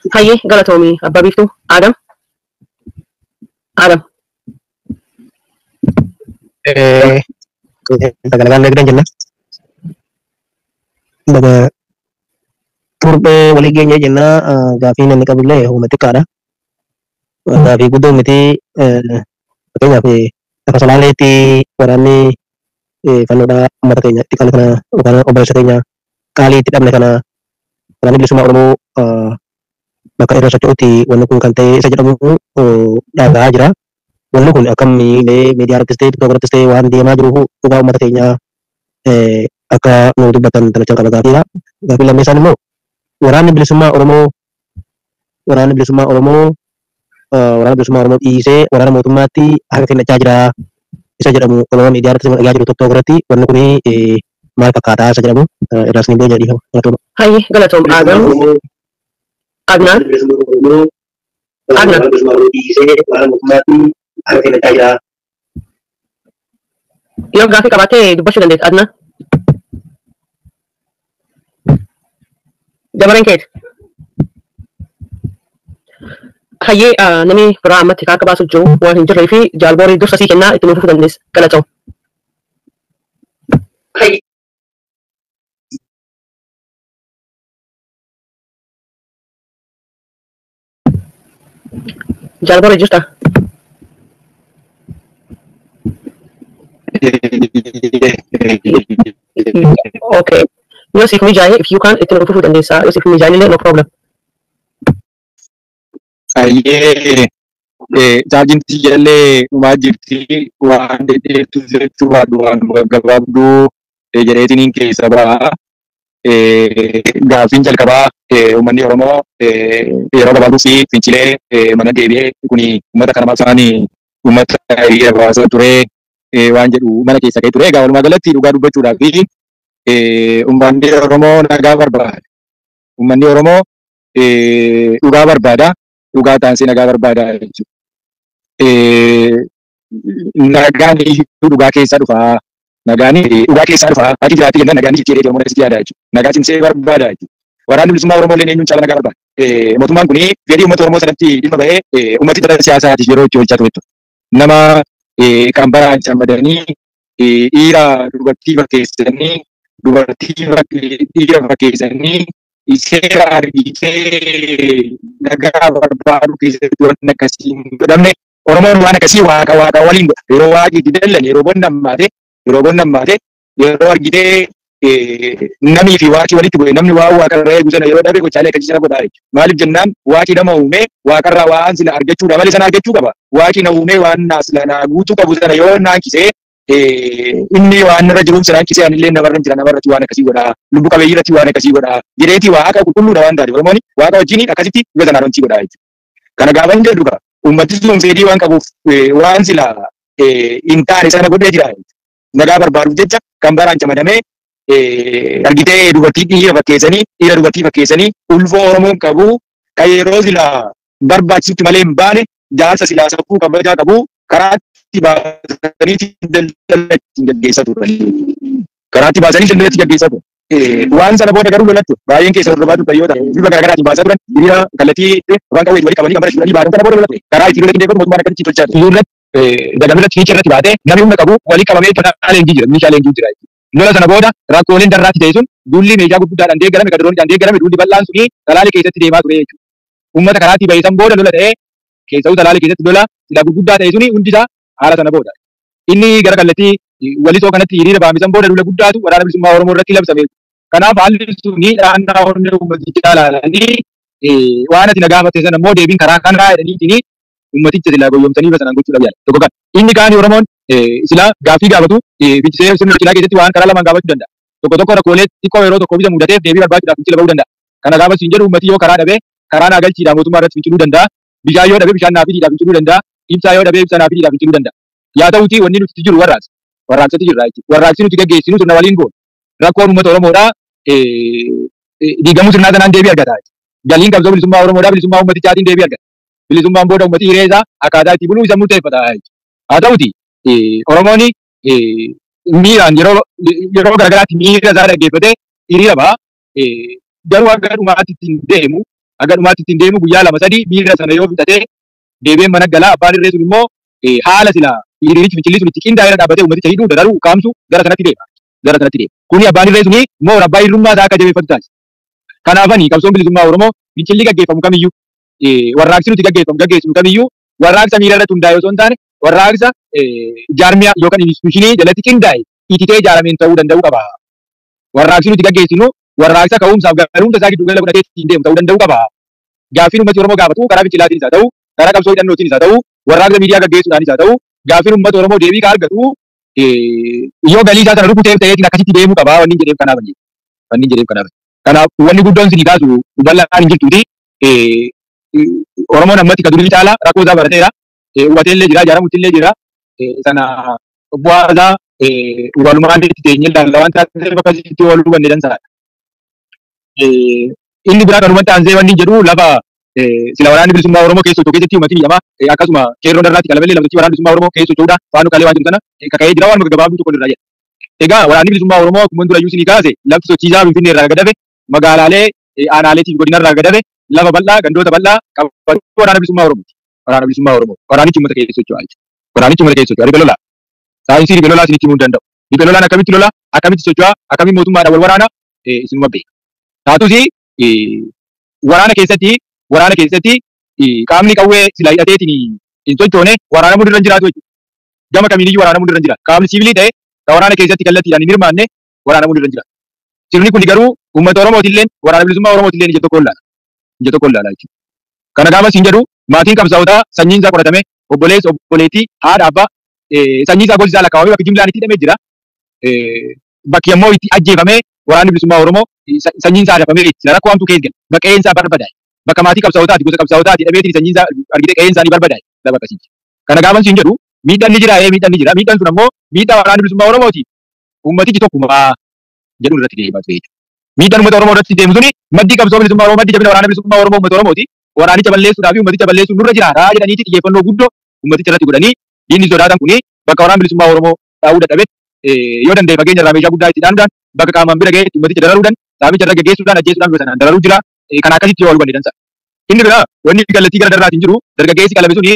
Hayyee galatoomii abbaa biiftuu Adam. Adam. Sagalagaan nagdan jenna. Baga turbee walii geenye jenna gaafii namni qabullee humna xiqqaadha. Gaafii guddoo miti fakkeenyaaf lafa salaaleetti waraanni fannoodhaa uummata keenya itti kana yookaan obboleessa keenya qaalii itti dhabne kana waraanni bilisummaa Oromoo bakka irra socho'utti wanni kun kan ta'e isa jedhamu dhagahaa jira. Wanni kun akkamiilee miidiyaa irrattis ta'e tiktooka irrattis ta'e waan deemaa jiruuf dhugaa uummata keenyaa akka nu dubbatan taphachaa qaba gaafiidha. Gaafii lammeessaan immoo waraanni bilisummaa Oromoo waraanni bilisummaa Oromoo waraana bilisummaa Oromoo dhiisee waraana mootummaatti harka kennachaa jira isa jedhamu olola miidiyaa irratti dhagaa jiru tokko irratti wanni kun maal fakkaataa isa jedhamu irraas ni booda dhiifama. Hayyee galatoom Adam. Adnaan. Adnaan. Yoo gaafii qabaatee dubbachuu dandeessa Adnaan. Dabareen keeti. Hayyee namni biraa ammatti akka baasuuf jiru waan hin jirree fi jaalboorii dursa sii kennaa itti nuufuu dandeessa. Galatoom. Jaalboorii jirta? Okay. Yoo siif mijaa'e if you can itti nuufuu dandeessa. Yoo siif mijaa'e illee no problem. Ayyee chaarjinti jallee dhumaa jirti waan dheedheertu jechuu baadhu waan gabaabduu jedheetiniin keessa ba'a. Gaaffiin jalqabaa uummanni Oromoo yeroo gabaabduu fi fincilee mana deebi'ee kuni uummata kana maabsaan uummata hiriira baasaa ture waan jedhu mana keessa ka'ee ture. Egaa walumaa galatti dhugaa dubbachuudhaa fi uummanni Oromoo nagaa barbaada. Uummanni Oromoo dhugaa barbaada. dhugaa taansee nagaa barbaada jechuudha. Nagaan dhugaa keessaa dhufaa. Nagaan dhugaa keessaa dhufaa. Ati jiraatti jenna nagaan jijjiiree deemuu natti yaada jechuudha. Nagaa cimsee barbaada jechuudha. Waraanni bilisummaa Oromoo illee eenyuun caala nagaa barbaada. Mootummaan kun fedhii uummata Oromoo sanatti dhimma bahee uummati dhala siyaasaatiif yeroo itti hojjechaa ture. Nama kan baraan cammadanii dhiira dubartii fakkeessanii dubartii dhiira fakkeessanii seera argitee nagaa barbaadu keessatti waan akkasii hin godhamne Oromoon waan akkasii waaqa waaqa waliin godha. Yeroo waaqi itti dallan yeroo bonna ammaate yeroo bonna ammaate yeroo argitee namii fi waaqi walitti bu'e namni waa waaqarraa eegu sana yeroo dhabe gochaalee akkasii sana godhaa jechuudha. Maaliif jennaan waaqi nama uumee waaqarraa waan sila argachuudha malee sana argachuu qaba. Waaqi na uumee waan naa sila naa guutuu qabu sana yoo naankisee inni waan irra jiruuf sana hanqisee anillee namarra jira namarratti waan akkasii godhaa lubbu qabeeyyii irratti waan akkasii godhaa jireetii waaqa qulqulluudha waan taate oromoon waaqa wajjin akkasitti bifa sanaan hojii godhaa jechuudha. Kana gaafa hin jedhu uummati sun fedhii waan qabuuf waan sila hin taane sana godhee jira. Nagaa barbaaduuf jecha kan baraan camadamee argitee dubartii dhiira fakkeessanii dhiira dubartii fakkeessanii ulfoo oromoon qabu kan yeroo sila barbaachisutti malee hin baane jaarsa silaa saffuu kabajaa qabu karaatti baasanii daldala ittiin gaggeessatu. Karaatti baasanii daldala ittiin gaggeessatu. Waan sana booda garuu lolatti baay'een keessa hordofaa turtan yoo ta'u bifa garaagaraatiin baasaa turan hiriira kallattii afaan qawwee walii qabanii kan bara shuranii baatan sana booda lolatti karaa ittiin lola qindeeffatu mootummaan akkasitti tolchaa ture. Irratti dagamirratti fiicha irratti baatee namni humna qabu walii qabamee meeshaa leenjii jira meeshaa leenjii jira. Lola sana booda rakkooleen darraatti ta'e sun duulli meeshaa gurguddaadhaan deeggarame gadaroonidhaan deeggarame duulli bal'aan suni talaalee keessatti deemaa ture jechuudha. Uummata karaatti bahe san booda lola ta'ee keessa'uu talaalee keessatti lola sila gurguddaa ta'e suni hundisaa haala sana booda. Inni gara kallattii walisoo kanatti hiriira baamisan booda lola guddaatu waraana bilisummaa Oromoo irratti labsame. Kanaaf haalli suni dhaannaa onnee uummatichaa ilaalanii waan ati na gaafatte sana immoo deebiin karaa kanaa jedhaniitiin ummaticha silaa goyyomsanii bifa sanaan gochuudhaaf yaala. Tokko kan inni kaan Oromoon silaa gaaffii gaafatu fincila sirna fincilaa keessatti waan karaa lamaan gaafachuu danda'a. Tokko tokko rakkoolee xiqqoo yeroo tokko bisa mudateef deebii barbaachuudhaaf fincila bahuu danda'a. Kana gaafa siin jedhu ummati yoo karaa dhabee karaa naa galchiidhaan mootummaa irratti finciluu danda'a. Bishaan yoo dhabe bishaan naa fidiidhaan finciluu danda'a. Ibsaa yoo dhabe ibsaa naa fidiidhaan finciluu danda'a. Yaa ta'uti wanni nuti jiru warraaqsa. Warraaqsatti jirra jechuudha. Warraaqsi nuti gaggeessinu sirna waliin goona. Rakkoon uummata Oromoodhaa diigamuu sirnaa sanaan deebii argata. Galiin qabsoo bilisummaa Oromoodhaa bilisummaa uummatichaatiin deebii argata. Bilisummaan booda uummati hiree isaa akkaataa itti buluu isa murteeffata. Haa ta'uti Oromoon miiraan yeroo yeroo garagaraatti miira isaa dhaggeeffatee hiriira ba'a. Garuu akka dhumaatti ittiin deemu Akka dhumaatti ittiin deemu guyyaa lama sadii miira sana yoo fixatee deebi'een mana galaa abbaan irree sun immoo haala silaa hiriirichi fincilli sun itti qindaa'ee dhaabbatee uummaticha hidhuu dadaruu kaamsu gara sanatti deema. Gara sanatti deema. Kuni abbaan irree suni immoo abbaa hirrummaa isaa akka jabeeffatu taasisa. Kanaafani qabsoon bilisummaa Oromoo fincilli gaggeeffamu kamiyyuu warraaqsi nuti gaggeeffamu gaggeessinu kamiyyuu warraaqsa miira irratti hundaa'e osoo hin taane warraaqsa jaarmiyaa yookaan instituushinii jalatti qindaa'e ititee ijaarameen ta'uu danda'uu qaba. Warraaqsi nuti gaggeessinu warraaqsa ka'umsaaf garuumsa isaa giddu gala godhatee ittiin deemu ta'uu danda'uu qaba. Gaaffiin uummati Oromoo gaafatu karaa fincilaatiin isaa ta'u, karaa qabsoo hidhannootiin isaa ta'u, warraaqsa miidiyaa gaggeessuudhaan isaa ta'u, gaaffiin uummata Oromoo deebii kaa argatu yoo galii isaa sana rukuteef ta'eetiin akkasitti deemuu qaba wanni jedheef kanaaf hin wanni jedheef kanaaf. Kanaaf wanni guddoon sinii kaasu bal'aan hin jirtuuti. Oromoon ammatti ka durii caalaa rakkoo isaa barateera. Hubatee illee jira, ijaaramutti illee jira. Sana bu'aa isaa walumaan itti teenyee ilaalla waan taateef akkasitti wal hubanne dansaadha. Inni biraa kanumatti aansee wanni jedhu lafa sila waraanni bilisummaa Oromoo keessa socho'u keessatti uummatni biyyamaa akkasuma qeerroon irraatti qalamallee lamtochi waraanni bilisummaa Oromoo keessa socho'uudha faanu qalee waan jiru sana kaka'ee jira waan gabaabduu tokko irraa jedha. Egaa waraanni bilisummaa Oromoo akkuma dura iyyuu sinii kaase lafti sochiisaa Finfinnee irraa gadafe magaalaalee aanaaleetiif godina irraa gadafe lafa bal'aa gandoota bal'aa qabachuu waraana bilisummaa Oromooti. Waraana bilisummaa Oromoo. Waraanichi uummata keessa socho'aa jechuudha. Waraanichi uummata keessa socho'aa. Ribe lolaa. Saayinsii ribe lolaa isinitti himuu hin danda'u. Ribe lolaan akkamitti lolaa? Akkamitti socho'aa? Akkamitti mootummaadhaan wal waraana? Isinuma beeka. Taatus waraana keessatti waraana keessatti qaamni qawwee sila hidhateetiin hin sochoone waraana mudirra hin jiraatu jechuudha. Gama kamiiniyyuu waraana mudirra hin jira. Qaamni siviilii ta'e kan waraana keessatti kallattiidhaan hin hirmaanne waraana mudirra hin jira. Sirni kun garuu uummata Oromootillee waraana bilisummaa Oromootillee ija tokko ilaala. Ija tokko ilaala jechuudha. Kana gaafa siin jedhu maatiin qabsaa'otaa sanyiin isaa qoratame obboleessa obboleettii haadha abbaa sanyii isaa gosi isaa lakkaawamee bakki jimlaan itti hidhamee jira. Bakki ammoo itti ajjeefamee waraanni bilisummaa Oromoo sanyiin isaa hafamee sila rakkoo hamtuu keessa gala. Bakka qe'een isaa barbadaa'e. Bakka maatii qabsaa'otaati gosa qabsaa'otaati hidhameetiin sanyiin isaa argitee qe'een isaanii barbadaa'e. Lafa akkasiiti. Kana gaafa siin jedhu miidhaan ni jira miidhaan ni jira miidhaan sun ammoo miidhaa waraanni bilisummaa Oromooti. Uummatichi tokkuma jedhu irratti deemaa ture jechuudha. Miidhaan uummata Oromoo irratti deemu suni maddii qabsoo bilisummaa Oromoo maddii jabina waraana bilisummaa Oromoo uummata Oromooti. Waraanicha balleessuudhaa fi uummaticha balleessuun nurra jiraata jedhaniiti xiyyeeffannoo guddoo uummaticha irratti godhanii diinni sodaatan kuni bakka waraana bilisummaa Oromoo dhaabuu dadhabetti yoo danda'e fageenya irraa meeshaa guddaa itti dhaanudhaan bakka qaamaan bira ga'ee uummaticha dararuudhaan saaficha irra gaggeessuudhaan ajjeesuudhaan gosa sanaan dararuu jira. Kan akkasitti yoo wal hubanne dansa. Inni biraa wanni kallattii gara darraatiin jiru dargaggeessi qalame suni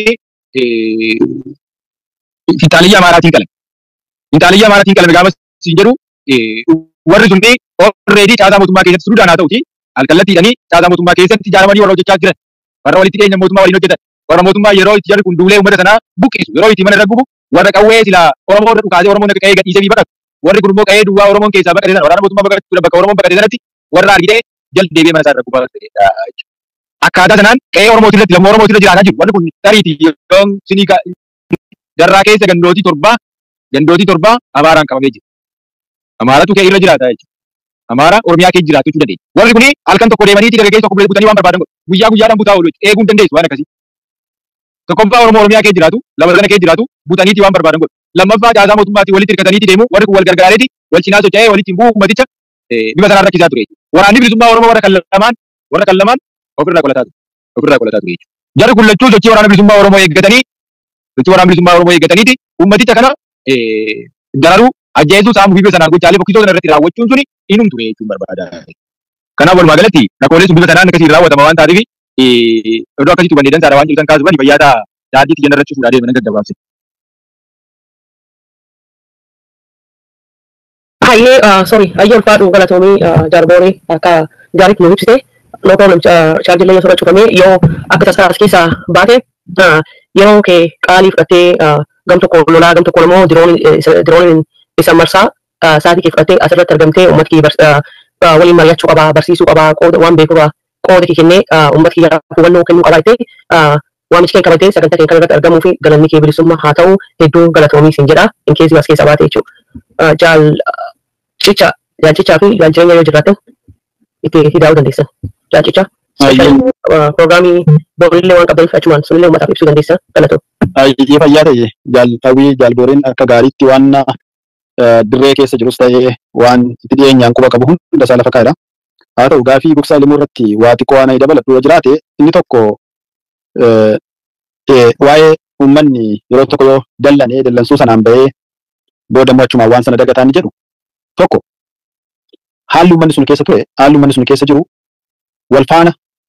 finxaaliyyaa amaaraatiin qalame. Finxaaliyyaa amaaraatiin qalame gaafa siin jedhu warri sunni alreedii caasaa mootummaa keessatti suudaan haa ta'uti alkallattiidhanii caasaa mootummaa keessatti ijaaramanii warra hojjechaa jiran warra walitti dhiyeenya mootummaa waliin hojjetan warra mootummaa yeroo itti jarri kun duulee uummata sanaa buqqisu yeroo itti mana irra gubu warra qawwee silaa Oromoo irra dhukaasee Oromoon akka qa'ee gadhiisee fi baqatu warri kun immoo qa'ee duwwaa Oromoon keessaa baqate sana waraana mootummaa baqatu bakka Oromoon baqate sanatti warra argitee jal deebi'ee mana isaa irra gubaa ta'edha. Akkaataa sanaan qa'ee Oromootii irratti lammii Oromootii irra jiraataa jiru warri kun tariitii yoon sinii darraa keessa gandootii torbaa gandootii torbaa Amaaraan qabamee jira. Amaaratu kee irra jiraata jechuudha. Amaara Oromiyaa keessa jiraatu jechuu dandeenya. Warri kuni halkan tokko deemaniiti dargaggeessa tokko butanii waan barbaadan godhu. Guyyaa guyyaadhaan butaa oolu eeguu hin dandeessu waan akkasii. Tokkoffaa Oromoo Oromiyaa keessa jiraatu, lama sana keessa jiraatu, butaniiti waan barbaadan godhu. Lammaffaa caasaa mootummaatiin walitti hirkataniiti deemu, warri kun wal gargaareeti, wal cinaa socho'ee walitti hin bu'u ummaticha bifa sanaan rakkisaa ture. Waraanni bilisummaa Oromoo warra kan lamaan, warra kan lamaan ofirraa qolataa ture. Ofirraa qolataa ture jechuudha. Jarri kun lachuu sochii waraana bilisummaa Oromoo eeggatanii, sochii waraana bilisummaa Oromoo eeggataniiti, ummaticha kana dararuu ajjeesuu saamuu fi bifa sanaan gochaalee fokkisoo sana irratti raawwachuun suni inum ture jechuun barbaada. Kanaaf walumaa galatti rakkoolee sun bifa sanaan akkasiin raawwatama waan taateef iddoo akkasitti hubannee dansaadha waan jirtan kaasuudhaan fayyaa ta'a daandii xiyyan irratti fuudhaa deeman gaggabaabse. Hayyee sorry hayyee ulfaadhu galatoomii jaarbooree akka gaariitti nu ibsite no problem chaarjillee yoo soda cufamee yoo akka tasaa as keessaa baate yeroo kee qaalii fudhattee gam tokko lolaa gam tokko immoo dirooniin isa marsaa sa'aatii kee fudhattee asirratti argamtee uummata kee waliin mari'achuu qabaa barsiisuu qabaa qooda waan beeku qooda kee kennee uummata kee hubannoo kennuu qabaa jettee waamichi kee qabatee sagantaa kee kanarratti argamuu fi galanni kee bilisummaa haa ta'u hedduu galatoomii siin jedha in keessi as keessaa baate jechuudha. Jaal cicha jaal cichaa fi jaal jireenya yoo jiraatan itti hidaa'uu dandeessan. Jaal cichaa. Piroograamii boolillee waan qabdaniif achumaan sunillee uummataaf ibsuu dandeessan galatoo. Ayyee fayyaa ta'e jaaltawwii jaalbooriin akka gaariitti waan dirree keessa jirus ta'ee waan itti dhiyeenyaan quba qabu hunda isaa lafa kaa'edha. Haa ta'u gaafii gugsaa limuu irratti waa xiqqoo waan dabalatu yoo jiraate inni tokko waa'ee uummanni yeroo tokko yoo dallanee dallansuu sanaan bahee booda immoo achumaan waan sana dagataan jedhu tokko haalli uummanni sun keessa ture haalli uummanni sun keessa jiru wal faana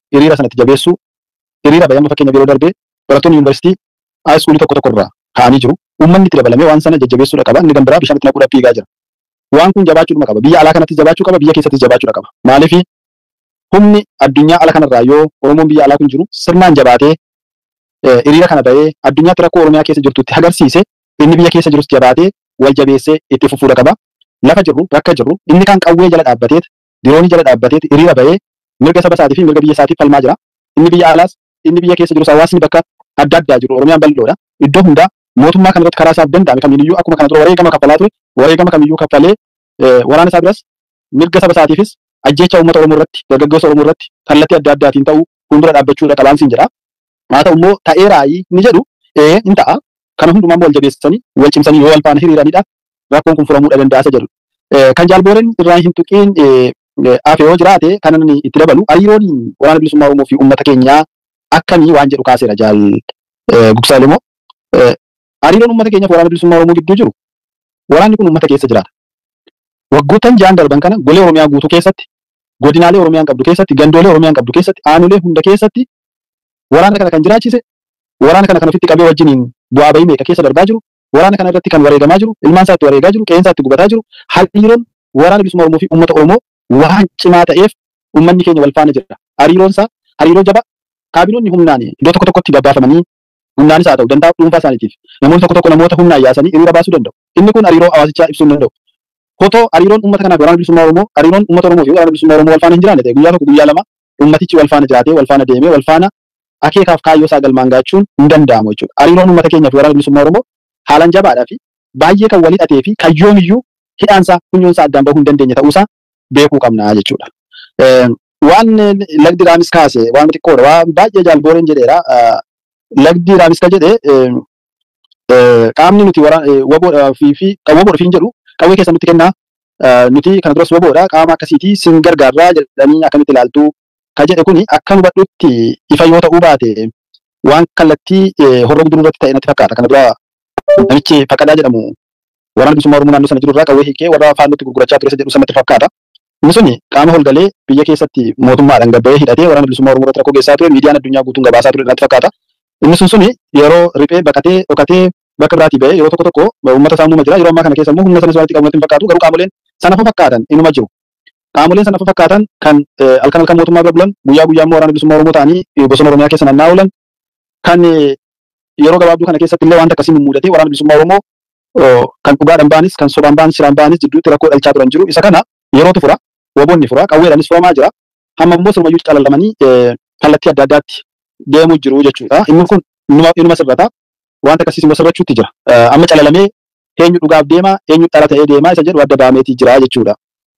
hiriira sanatti jabeessuu hiriira bayyama fakkeenya yeroo darbee barattoonni yuunivarsiitii haayiskuulii tokko tokko irraa ka'anii jiru. Uummanni itti dabalamee waan sana jajjabeessuudha qaba. Inni kan biraa bishaan itti naquudhaaf fiigaa jira. Waan kun jabaachuudhuma qaba. Biyya alaa kanattis jabaachuu qaba. Biyya keessattis jabaachuudha qaba. Maaliif humni addunyaa ala kanarraa yoo Oromoon biyya alaa kun jiru sirnaan jabaatee hiriira kana bahee addunyaatti rakkoo Oromiyaa keessa jirtutti agarsiise inni biyya keessa jirus jabaatee wal jabeessee itti fufuudha qaba. Lafa jirru bakka jirru inni kan qawwee jala dhaabbateet diroonii jala dhaabbateet hiriira bahee mirga saba isaatii fi mirga biyya isaatiif falmaa jira. Inni biyya alaas inni biyya keessa jirus hawaasni bakka adda addaa jiru Oromiyaan bal'oodha. Iddoo hundaa mootummaa kana irratti karaa isaaf danda'ame kamiyyuu akkuma kana dura wareegama kaffalaa ture wareegama kamiyyuu kaffalee waraana isaa biras mirga saba isaatiifis ajjeecha uummata Oromoo irratti dargaggoota Oromoo irratti kallattii adda addaatiin ta'uu fuuldura dhaabbachuudha qabaan siin jedha. Haa ta'u immoo ta'ee raayii ni jedhu ee in ta'a kana hundumaa wal jabeessanii wal cimsanii yoo wal faana hiriiranidha rakkoon kun furamuudha danda'a jedhu. Kan jaalbooreen irraa hin tuqiin hafe yoo jiraate kanan itti dabalu hariiroon waraana bilisummaa Oromoo fi uummata keenyaa akkamii waan jedhu kaaseera jaal Gugsaalemoo. Hariiroon uummata keenyaaf waraana bilisummaa Oromoo gidduu jiru waraanni kun uummata keessa jiraata. Waggoottan ja'an darban kana golee Oromiyaa guutuu keessatti godinaalee Oromiyaan qabdu keessatti gandoolee Oromiyaan qabdu keessatti aanolee hunda keessatti waraana kana kan jiraachise waraana kana kan ofitti qabee wajjiniin bu'aa bahii meeqa keessa darbaa jiru waraana kana irratti kan wareegamaa jiru ilmaan isaa itti wareegaa jiru qeensaa itti gubataa jiru hariiroon waraana bilisummaa Oromoo fi uummata Oromoo waan cimaa ta'eef uummanni keenya wal faana jira. Hariiroon isaa hariiroo jaba kaabinoonni humnaan iddoo tokko tokkotti babbaafamanii humnaanis haa ta'u danda'a dhuunfaa isaaniitiif namoonni tokko tokko namoota humnaan yaasanii hiriira baasuu danda'u. Inni kun hariiroo hawaasichaa ibsuu hin danda'u. Otoo hariiroon uummata kanaaf waraana bilisummaa Oromoo hariiroon uummata Oromoo fi waraana bilisummaa Oromoo wal faana hin jiraanne ta'e guyyaa tokko guyyaa lama uummatichi wal faana jiraatee wal faana deemee wal faana akeekaaf kaayyoo isaa galmaan gaachuun hin danda'amu jechuudha. Hariiroon uummata keenyaa fi waraana bilisummaa Oromoo haalaan jabaadhaa fi baay'ee kan walii dhatee fi kayyoomiyyuu hidhaansaa funyoonsaa addaan bahuu hin dandeenye ta'uusaa beekuu qabna jechuudha. Waan lagdi raamis kaase waan xiqqoodha waan baay'ee jaalbooreen jedheera. Lagdi raamis ka jedhe qaamni nuti waboodhaa fi waboodha fiin jedhu qawwee keessa nutti kennaa nuti kana duras waboodha qaama akkasiitii sin gargaarraa jedhanii akkamitti ilaaltu ka jedhe kuni akka hubadhutti ifa yoo ta'uu baate waan kallattii horroo guduruu irratti ta'e natti fakkaata. Kana dura namichi Faqadaa jedhamu waraana bilisummaa Oromoo naannoo sana jiru irraa qawwee hiikee warra faallootti gurgurachaa ture isa jedhu sanatti fakkaata. Inni suni qaama holgalee biyya keessatti mootummaadhaan gabba'ee hidhatee waraana bilisummaa Oromoo irratti rakkoo geessaa ture miidiyaan addunyaa guutuun gabaasaa ture natti fakkaata. Inni sun suni yeroo riphee baqatee dhokatee bakka biraatii ba'ee yeroo tokko tokko uummata saamuma jira yeroo ammaa kana keessa immoo humna sanas walitti qabu natti hin fakkaatu garuu qaamoleen sanafa fakkaatan inuma jiru. Qaamoleen sanafa fakkaatan kan halkan halkan mootummaa bira bulan guyyaa guyyaa immoo waraana bilisummaa Oromoo ta'anii bosona Oromiyaa keessa naanna'aa oolan kan yeroo gabaabduu kana keessatti illee wanta akkasii mummudatee waraana bilisummaa Oromoo kan dhugaadhaan baanis kan sobaan baanis shiraan baanis jidduutti rakkoo dhalchaa turan jiru isa kana yerootu fura waboonni fura qawweedhaanis furamaa jira hamma immoo sirmayyuu calalamanii kallattii adda addaatti deemuu jiru jechuudha inni kun inuma sirrata wanta akkasiis immoo sirrachuutti jira amma calalamee eenyu dhugaaf deema eenyu dhala ta'ee deema isa jedhu adda baameetii jira jechuudha.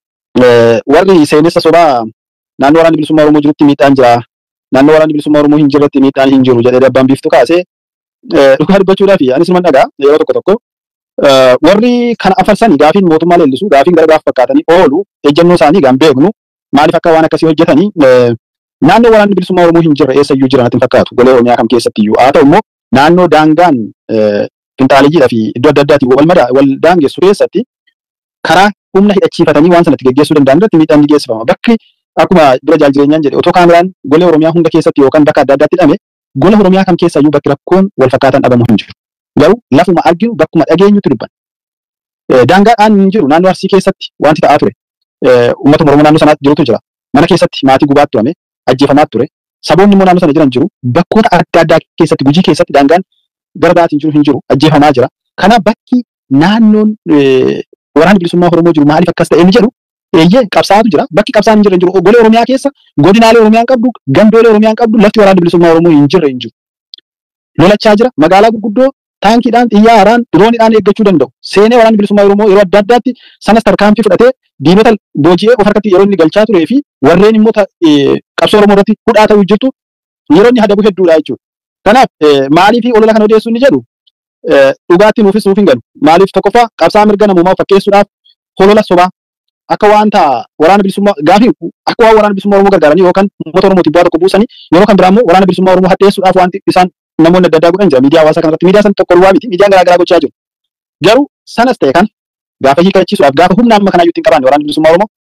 Warri seenessa sobaa naannoo waraanni bilisummaa Oromoo jirutti miidhaan jira naannoo waraanni bilisummaa Oromoo hin jirretti miidhaan hin jiru jedhee dabbaan biiftu kaasee dhugaa dubbachuudhaaf anis man dhagaa yeroo tokko tokko warri kana afarsanii gaafiin mootummaa leellisu gaafiin gara gaaf fakkaatanii oolu ejjennoo isaanii gaan beeknu maaliif akka waan akkasii hojjetanii naannoo waraanni bilisummaa Oromoo hin jirre eessayyuu jiran natti hin fakkaatu golee Oromiyaa kam keessatti iyyuu haa ta'u immoo naannoo daangaan finxaaliyyidhaa fi iddoo adda addaatiin wal madaa wal daangessu keessatti karaa humna hidhachiifatanii waan sanatti geggeessuu danda'an irratti miidhaan ni geessifama. Bakki akkuma dura jaal jireenyaan jedhe otoo kaameraan golee Oromiyaa hunda keessatti yookaan bakka adda addaatti hidhame gola Oromiyaa kam keessayyuu bakki rakkoon wal fakkaataan dhabamu hin jiru. Garuu lafuma arginu bakkuma dhageenyutti dubban. Daangaadhaan hin jiru naannoo Arsii keessatti wanti ta'aa ture. Uummata Oromoo naannoo sanaatti jirutu jira. Mana keessatti maatii gubaatti turame ajjeefamaa ture. Saboonni immoo naannoo sana jiran jiru. Bakkoota adda addaa keessatti gujii keessatti daangaan gara biraatiin jiru hin jiru ajjeefamaa jira. Kanaaf bakki naannoon waraanni bilisummaa Oromoo jiru maaliif akkas ta'e inni jedhu eeyyee qabsaa'atu jira. Bakki qabsaan hin jirre hin jiru. Golee Oromiyaa keessa godinaalee Oromiyaan qabdu gandoolee Oromiyaan qabdu lafti waraanni bilisummaa Oromoo hin jirre hin jiru. Lolachaa jira. Magaalaa gurguddoo taankiidhaan xiyyaaraan dirooniidhaan eeggachuu danda'u. Seenee waraanni bilisummaa Oromoo yeroo adda addaatti sanas tarkaanfii fudhatee diinota booji'ee of harkatti yeroo inni galchaa turee fi warreen immoo qabsoo Oromoo irratti hudhaa ta'uu jirtu yeroo inni hadabu hedduudha jechuudha. Kanaaf maaliif olola kana odeessuu inni jedhu dhugaatti nuufis nuuf hin galu. Maaliif tokkoffaa qabsaa mirga namummaa fakkeessuudhaaf holola sobaa akka wanta waraana bilisummaa gaafii akka waan waraana bilisummaa Oromoo gargaaranii yookaan uummata Oromootiif bu'aa tokko buusanii yeroo kan biraa immoo waraana bilisummaa Oromoo hadheessuudhaaf wanti isaan namoonni adda addaa godhan jira miidiyaa hawaasaa kanarratti miidiyaa san tokko duwwaa miti miidiyaan garaa garaa gochaa jiru. Garuu sanas ta'e kan gaafa hiikachiisuudhaaf gaafa humna amma kanaa iyyuu hin qabaanne waraanni bilisummaa Oromoo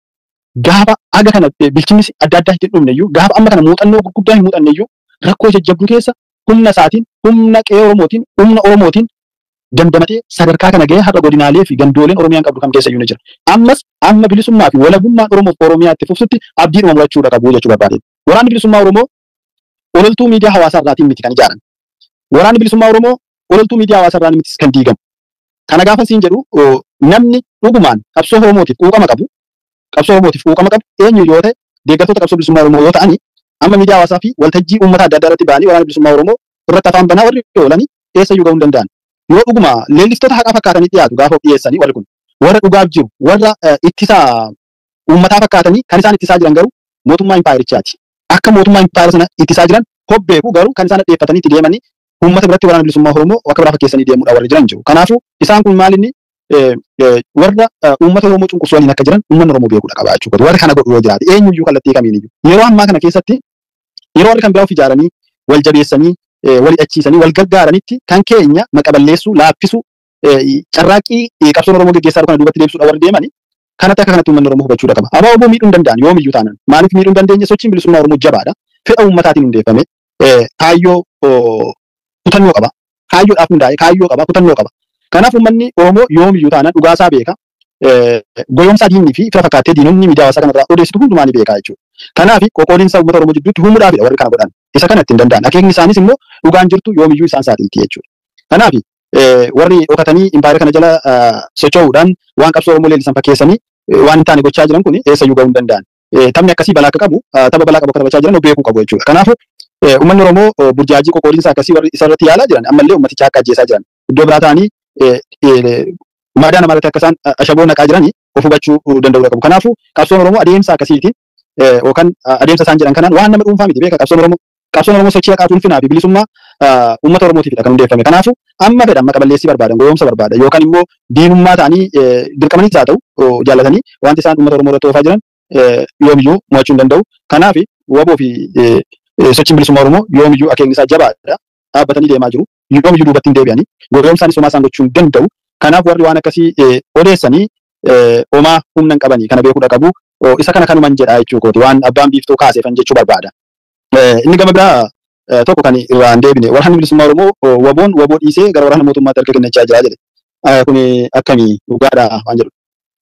gaafa aga kana eh, bilchinni adda addaa hin dhumne iyyuu gaafa amma kana muuxannoo gurguddaa hin muuxanne iyyuu rakkoo jajjabduu keessa humna isaatiin humna qe'ee Oromootiin humna Oromootiin dandamatee sadarkaa kana ga'ee har'a godinaalee fi gandooleen Oromiyaan qabdu kam keessa iyyuu ni jira. Ammas amma bilisummaa fi walabummaan Oromoof Oromiyaatti fufsutti abdiidhuma murachuudha qabu jechuu barbaade. Waraanni bilisummaa Oromoo ololtuu miidiyaa hawaasaa irraatiin miti kan ijaaran. Waraanni bilisummaa Oromoo ololtuu miidiyaa hawaasaa irraan miti kan diigamu. Kana gaafa siin jedhu oo, namni dhugumaan qabsoo Oromootiif quuqama qabu qabsoo Oromootiif quuqama qabu eenyu yoo ta'e deeggartoota qabsoo bilisummaa Oromoo yoo ta'ani amma miidiyaa hawaasaa fi waltajjii uummata adda addaa irratti ba'anii waraana bilisummaa Oromoo irratti afaan banaa warri oolanii eessayyuu ga'uu hin danda'an. Yoo dhuguma leellistoota haqaa fakkaatanii dhiyaatu gaafa of dhiyeessanii warri kun warra dhugaaf jiru warra eh, ittisa uummataa fakkaatanii kan isaan ittisaa jiran garuu mootummaa impaayirichaati. Akka mootummaa impaayira sana ittisaa jiran hobbeeku garuu kan isaan dhadheeffatanii itti deemanii uummata biratti waraana bilisummaa Oromoo akka biraa fakkeessanii deemuudha warri jiran jiru. Kanaafuu isaan kun maalinni eh, eh, warra eh, uummata Oromoo cunqursuu waliin akka jiran uummanni Oromoo beekuudha qabaa jechuudha. Warri kana godhu yoo jiraate eenyuyyuu kallattii kamiin iyyuu. Yeroo ammaa kana keessatti yeroo warri kan biraa of ijaaranii wal jabeessanii eh, wal hidhachiisanii wal gargaaranitti kan keenya maqaballeessuu laaffisuu eh, carraaqqii eh, qabsoon Oromoo geggeessaa jiru kana duubatti deebisuudha warri deemani kanatti akka kanatti uummanni Oromoo hubachuudha qaba. Abaa Oromoo miidhuu hin danda'an yoomiyyuu taanan maaliif miidhuu hin dandeenye sochiin bilisummaa Oromoo jabaadha. Fedha uummataatiin hundeeffame eh, kaayyoo oh, kutannoo qaba. Kaayyoodhaaf hundaa'e kaayyoo qaba kutannoo qaba. Kanaaf uummanni Oromoo yoomiyyuu taanan dhugaasaa beeka. Eh, Goyoomsaa diinii fi fira fakkaattee diinonni miidiyaa hawaasaa kanarraa odeessitu hundumaa ni beeka jechuudha. Kanaaf qoqqoodiinsa uummata Oromoo jidduutti uumuudhaafidha warri kana godhan. Isa kana ittiin danda'an. Akeekni isaanis immoo dhugaan jirtu yoomiyyuu isaan saaxilti jechuudha. Kanaaf warri dhokatanii impaayira kana jala ah, socho'uudhaan waan qabsoo Oromoo leellisan fakkeessanii eh, waan hin taane gochaa jiran kun eessayyuu ga'uu hin danda'an. Eh, Taphni akkasii balaa akka qabu ah, tapha balaa qabu akka taphachaa jiran beekuu qabu jechuudha. Kanaafuu eh, uummanni Oromoo oh, burjaajii qoqqoodiinsa akkasii warri isarratti yaalaa jiran ammallee uummaticha akka ajjeesaa jiran. Iddoo biraa ta'anii eh, eh, maadaa namarratti akka isaan ah, ashaboo naqaa jiranii of hubachuu danda'uu qabu. Kanaafuu qabsoon Oromoo adeemsa akkasiitiin eh, yookaan ah, adeemsa isaan jedhan kanaan waan nama dhuunfaa miti beeka qabsoon Oromoo qabsoon Oromoo sochii haqaa ulfinaa fi bilisummaa ah, uummata Oromootiifidha kan hundeeffame. Kanaafuu amma fedhan amma qaballeessii barbaadan goyoomsa barbaadan yookaan immoo diinummaa ta'anii eh, dirqamaniis haa ta'u oh, jaallatanii wanti isaan uummata Oromoo irratti oofaa jiran eh, yoomiyyuu mo'achuu hin danda'u. Kanaaf waboo fi eh, eh, sochiin bilisummaa Oromoo yoomiyyuu akeekni isaa jabaadha. Dhaabbatanii deemaa jiru. Yoomiyyuu duubatti hin deebi'anii goyoomsaanis homaa isaan gochuu hin danda'u. Kanaaf warri waan akkasii eh, odeessanii eh, homaa humna hin qabanii kana beekuudha qabu. Oh, Isa kana kanuman jedha jechuu kooti waan abbaan biiftuu kaaseefan jechuu barbaada. Eh, Inni gama biraa eh, tokko kan irraa hin deebine waraanni bilisummaa Oromoo oh, waboon waboo dhiisee gara waraana mootummaatti harka kennachaa jira jedhe. Eh, Kuni akkamii dhugaadha waan jedhu.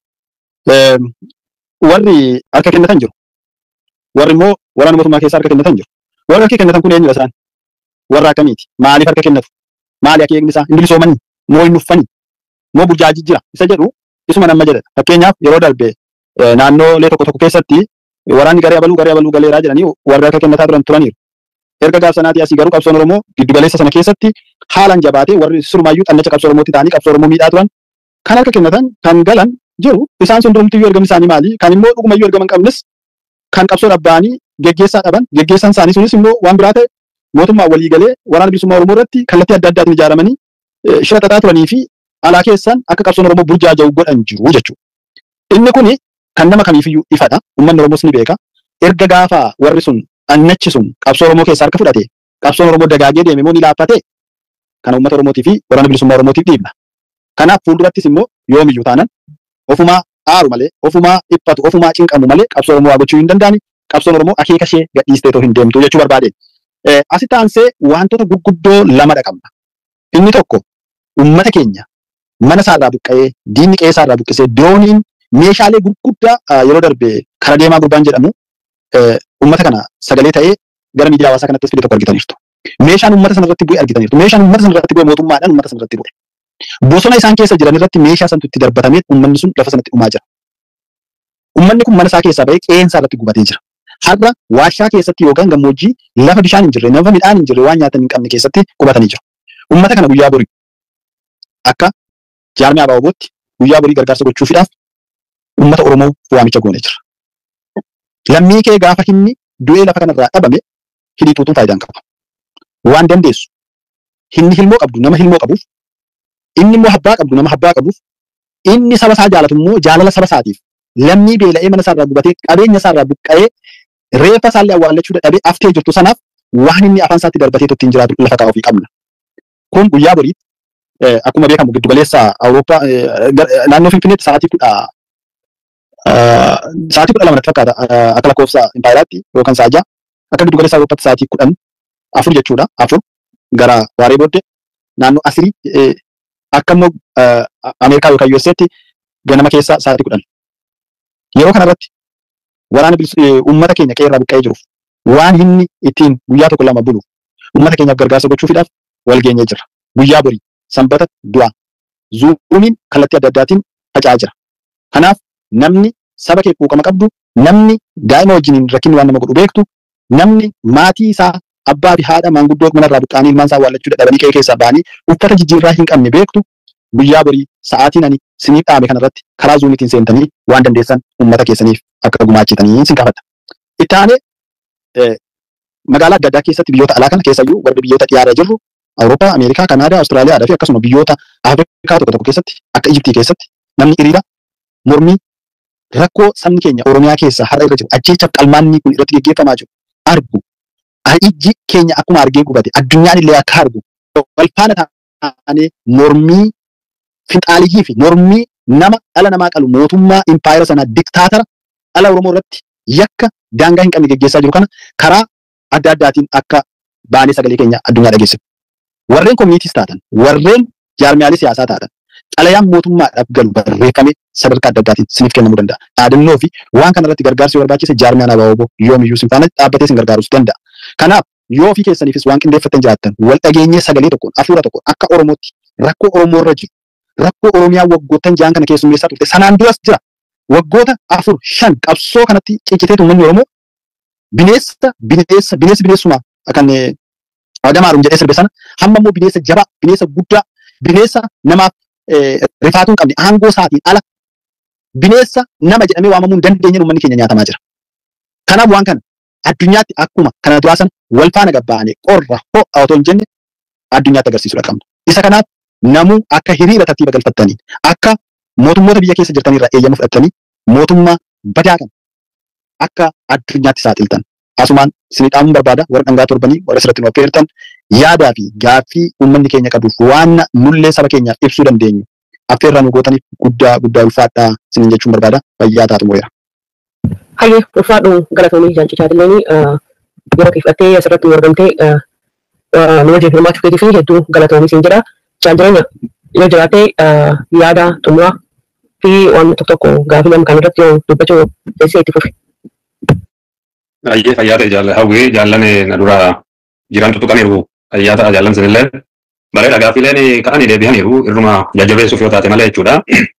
Eh, Warri harka kennatan jiru. Warri immoo waraana mootummaa keessaa harka kennatan jiru. Warri harka kennatan kun eenyudha isaan? Warra akkamiiti? Maaliif harka kennatu? Maali akeekni isaa? Hin bilisoomanii? Moo hin uffanii? Moo burjaajii jira? Isa jedhu isuma nama jedha. Fakkeenyaaf yeroo darbe eh, naannoolee tokko tokko keessatti waraanni garee abaluu garee abaluu galeeraa jedhanii warri harka kennataa turan turaniiru. Erga gaaf sanaatii asii garuu qabsoon Oromoo giddu galeessa sana keessatti haalaan jabaatee warri surmaayyuu xannacha qabsoo Oromootti ta'anii qabsoo Oromoo miidhaa turan kan harka kennatan kan galan jiru isaan sun durumtiyyuu ergamni isaanii maali? Kan immoo dhugumayyuu ergama hin qabnes kan qabsoo dhabba'anii geggeessaa dhaban geggeessaan isaanii sunis immoo waan biraa ta'e mootummaa walii galee waraana bilisummaa Oromoo irratti kallattii adda addaatiin ijaaramanii eh, shira xaxaa turanii fi alaa keessaan akka qabsoon Oromoo burjaaja'u godhan jiru jechuudha. Inni kuni kan nama kamiifiyyuu ifadha. Uummanni Oromoos ni beeka. Erga gaafa warri sun annachi sun qabsoo Oromoo keessaa harka fudhate qabsoon Oromoo dagaagee deeme moo ni laaffate kana uummata Oromootii fi waraana bilisummaa Oromootiif dhiibna. Kanaaf fuuldurattis immoo yoomiyyuu taanan ofumaa aaru malee ofumaa dhiphatu ofumaa cinqamu malee qabsoo Oromoo waa gochuu hin danda'ani. Qabsoon Oromoo akeeka ishee gadhiistee otoo hin deemtu jechuu barbaade. Eh, Asitti aansee wantoota gurguddoo lamadha qabna. Inni tokko uummata keenya mana isaarraa buqqa'ee diinni qe'ee isaarraa buqqisee dirooniin meeshaalee gurguddaa ah, yeroo darbe kara deemaa gurbaan jedhamu eh, uummata kana sagalee ta'ee gara miidiyaa hawaasaa kanattis fide tokko argitaniirtu. Meeshaan uummata sanarratti bu'e argitaniirtu. Meeshaan uummata sanarratti bu'e mootummaadhaan uummata sanarratti bu'e. Bosona isaan keessa jiran irratti meeshaa santu itti darbatamee uummanni sun lafa sanatti dhumaa jira. Uummanni kun mana isaa keessaa ba'ee qe'ee isaa irratti gubatee jira. Har'a warshaa keessatti yookaan gammoojjii lafa bishaan hin jirre, lafa midhaan hin jirre, waan nyaatan hin qabne keessatti qubatanii jiru. Uummata kana guyyaa borii akka jaarmee abaabootti guyyaa borii gargaarsa gochuufiidhaaf uummata Oromoo waamicha goonee jira. Lammii kee gaafa hinni du'ee lafa kanarraa dhabame hidhiituutuun faayidaan qaba. Waan dandeessu hinni hilmoo qabdu nama hilmoo qabuuf inni immoo habbaa qabdu nama habbaa qabuuf inni saba isaa jaalatu immoo jaalala saba isaatiif lammii beela'ee mana isaarraa gubatee qabeenya isaarraa buqqa'ee reeffa isaallee awwaallachuu dadhabee aftee jirtu sanaaf waan inni afaan isaatti darbatee ittiin jiraatu lafa kaa'uufii qabna. Kun guyyaa boriitti eh, akkuma beekamu giddu galeessa Awurooppaa eh, gar- eh, naannoo Finfinneetti sa'aatii kudha sa'aatii kudha lama natti fakkaata akka lakkoofsa impaayiraatti yookaan sa'a ja'a akka giddu galeessaa Awurooppaatti sa'aatii kudhan afur jechuudha afur gara waaree booddee naannoo asirii akka immoo Ameerikaa yookaan USAtti ganama keessa sa'aatii kudhan. Yeroo kanarratti waraana uummata keenya qeerraa buqqa'ee jiruuf waan inni ittiin guyyaa tokko lama bulu uummata keenyaaf gargaarsa gochuufiidhaaf wal geenyee jira. Guyyaa borii sanbata du'aa zuumiin kallattii adda addaatiin faca'aa jira. Kanaaf namni saba kee quuqama qabdu namni daa'ima wajjiniin rakkinni waan nama godhu beektu namni maatii isaa abbaa fi haadha maanguddoo manarraa buqqaanii ilmaan isaa waallachuu dadhabanii qe'ee keessaa ba'anii uffata jijjiirraa hin qabne beektu guyyaa borii sa'aatiin ani sinii dhaame kanarratti karaa zuumiitiin seentanii waan dandeessan uummata keessaniif akka gumaachitanii sin gaafata. Itti aanee magaalaa adda addaa keessatti biyyoota alaa kana keessayyuu warri biyyoota dhiyaarra jirru Awurooppaa, Ameerikaa, Kanaadaa, Awustiraaliyaa fi akkasuma biyyoota Afrikaa tokko tokko keessatti akka Ijiptii keessatti namni hiriira mormii rakkoo sabni keenya Oromiyaa keessa har'a irra jiru ajjeechaaf qalmaanni kun irratti geggeeffamaa jiru argu ijji keenya akkuma argee gubate addunyaan illee akka argu wal faana taanee mormii finxaaliyyii fi mormii nama dhala namaa qalu mootummaa impaayera sanaa diktaatara dhala Oromoo irratti yakka daangaa hin qabne geggeessaa jiru kana karaa adda addaatiin akka baanee sagalee keenya addunyaa dhageessisu. Warreen koominiitiis taatan, warreen jaarmiyaalee siyaasaa taatan, xalayaan mootummaadhaaf galu barreeffamee sadarkaa adda addaatiin siniif kennamuu danda'a. Dhaadannoo fi waan kana irratti gargaarsi barbaachise jaarmiyaan abaaboo yoomiyyuu sin faana dhaabbatee sin gargaarus danda'a. Kanaaf yoo ofii keessaniifis waan qindeeffattan jiraattan wal dhageenyee sagalee tokkoon hafuura tokkoon akka Oromootti rakkoo Oromoo irra jiru rakkoo Oromiyaa waggoottan ja'an kana keessummeessaa turte sanaan duras jira. Waggoota afur shan qabsoo kanatti cicciteetu uummanni Oromoo bineensa bineensa bineensi bineensuma kan Adamaarum jedhee sirbe sana hamma immoo bineensa jabaa bineensa guddaa bineensa namaaf rifaatuu hin qabne aangoo isaatiin ala bineensa nama jedhamee waamamuu hin dandeenye uummanni keenya nyaatamaa jira. Kanaaf waan kana addunyaatti akkuma kana duraa sana wal faana gabba'anii qorra ho'a otoo hin jenne addunyaatti agarsiisudha qabna. Isa kanaaf namuu akka hiriira tartiiba galfattanii akka mootummoota biyya keessa jirtanirraa eeyyama fudhattanii mootummaa badaa kana akka addunyaatti saaxiltan. Asumaan isinii dhaamuun barbaada warra dhangaa torbanii warra asirratti nu affeertan yaadaa fi gaaffii uummanni keenya qabuuf waan nullee saba keenyaaf ibsuu dandeenyu affeerraa nu gootaniif guddaa guddaa ulfaadhaa isiniin jechuun barbaada fayyaa taatu moo'eera. Hayyee ulfaadhu galatoomii jaalchichaatileeni yeroo kiifattee asirratti nu argamtee nu wajjin hirmaachuu keetii fi hedduu galatoomii siin jedha. Jaan jireenya yoo jiraatte yaada xumuraa fi waan tokko tokko gaaffii nama kan irratti yoo dubbachuu teessee itti fufi. Ayyee fayyaa ta'e jaalala hawwii jaallan na dura jiran tuttuqaniiru fayyaa ta'a jaallan sinillee bareeda gaaffileen ka'anii deebi'aniiru irruma jajjabeessuuf yoo taate malee jechuudha.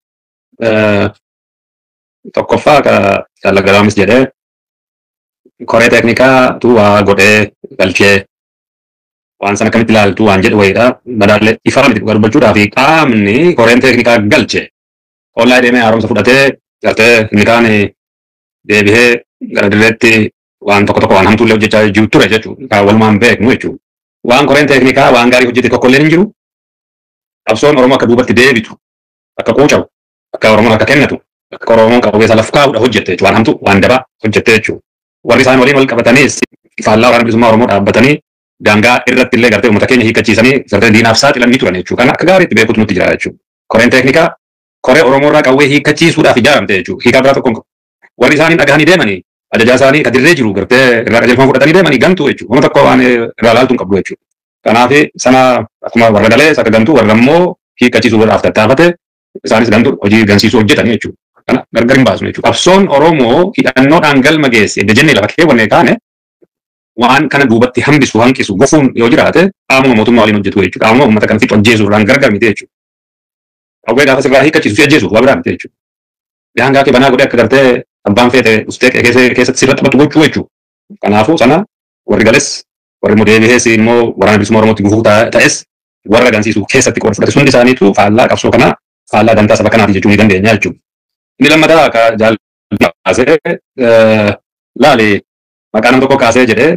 Tokkoffaa ka jaallagalaamis jedhee koree teeknikaa tu waa godhee galchee waan sana akkamitti ilaaltu waan jedhu wayiidha. Madaallee ifaa miti dubbachuudhaa fi qaamni koreen teeknikaa galche ollaa deemee haaromsa fudhatee gartee inni kaan deebihee gara dirreetti waan tokko tokko waan hamtuullee hojjechaa jiru ture jechuudha. Kan walumaan beeknu jechuudha. Waan koreen teeknikaa waan gaarii hojjete tokko illee hin jiru. Qabsoon Oromoo akka duubatti deebitu, akka quucamu, akka Oromoon akka kennatu, akka Oromoon qabeessa laf kaa'uudha hojjette jechuudha. Waan hamtu, waan dabaa hojjette jechuudha. Warri isaan waliin wal qabatanis faallaa waraana bilisummaa Oromoo dhaabbatanii daangaa irratti illee gartee uummata keenya hiikkachiisanii gartee diinaaf saaxilan ni turan jechuudha. Kan akka gaariitti beekutu nutti jira jechuudha. Koreen teeknikaa koree Oromoo irraa qawwee hiikkachiisuudhaaf ijaaramte jechuudha. Hiikaa biraa tokko warri isaanii dhagahanii deemanii ajajaa isaanii ka dirree jiru gartee irraa qajeelfama fudhatanii deemanii gantuu jechuudha. Wanta tokko waan irraa laaltu hin qabdu jechuudha. Kanaaf sana akkuma warra galee akka gantuu warra immoo hiikkachiisuu godhaaf tattaafate isaanis gantuu hojii gansiisuu hojjetanii jechuudha. Kana gargar hin baasnu jechuudha. Qabsoon Oromoo hidhannoodhaan galma geesse edda jennee lafa keewwannee kaane waan kana duubatti hambisu hanqisu gofuun yoo jiraate qaamuma mootummaa waliin hojjetu jechuudha. Qaamuma uummata kana fixu ajjeesuudhaan gargar miti jechuudha. Qawwee gaafa sirraa hiikkachiisu si ajjeesu waa biraa miti jechuudha. Daangaa kee banaa godhee akka gartee abbaan feete ustee keessatti sirra taphatu gochuu jechuudha. Kanaafuu sana warri gales warri immoo deebi'ees immoo waraana bilisummaa Oromootti gufuu ta'es warra gansiisu keessatti qofa fudhate hundi isaaniitu faallaa qabsoo kanaa faallaa dantaa saba kanaati jechuu ni dandeenya jechuudha. Inni lammataa akka jaallatee laali maqaa nam tokko kaasee jedhee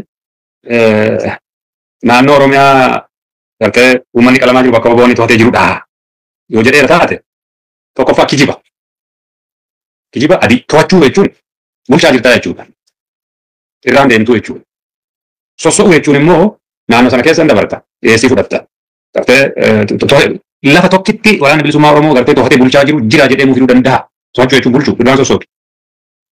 naannoo Oromiyaa gartee uummanni qalamaa jiru bakka boboonni to'atee jirudha. Yoo jedheera taate tokkoffaa kijiba. Kijiba adii to'achuu jechuun bulchaa jirtaa jechuudha. Irraan deemtuu jechuudha. Sosso'uu jechuun immoo naannoo sana keessa hin dabarta. Dhiyeessii fudhatta. Gartee lafa tokkitti waraana bilisummaa Oromoo gartee to'atee bulchaa jiru jira jedhee mufiduu danda'a. To'achuu jechuun bulchuu irraan sossootu.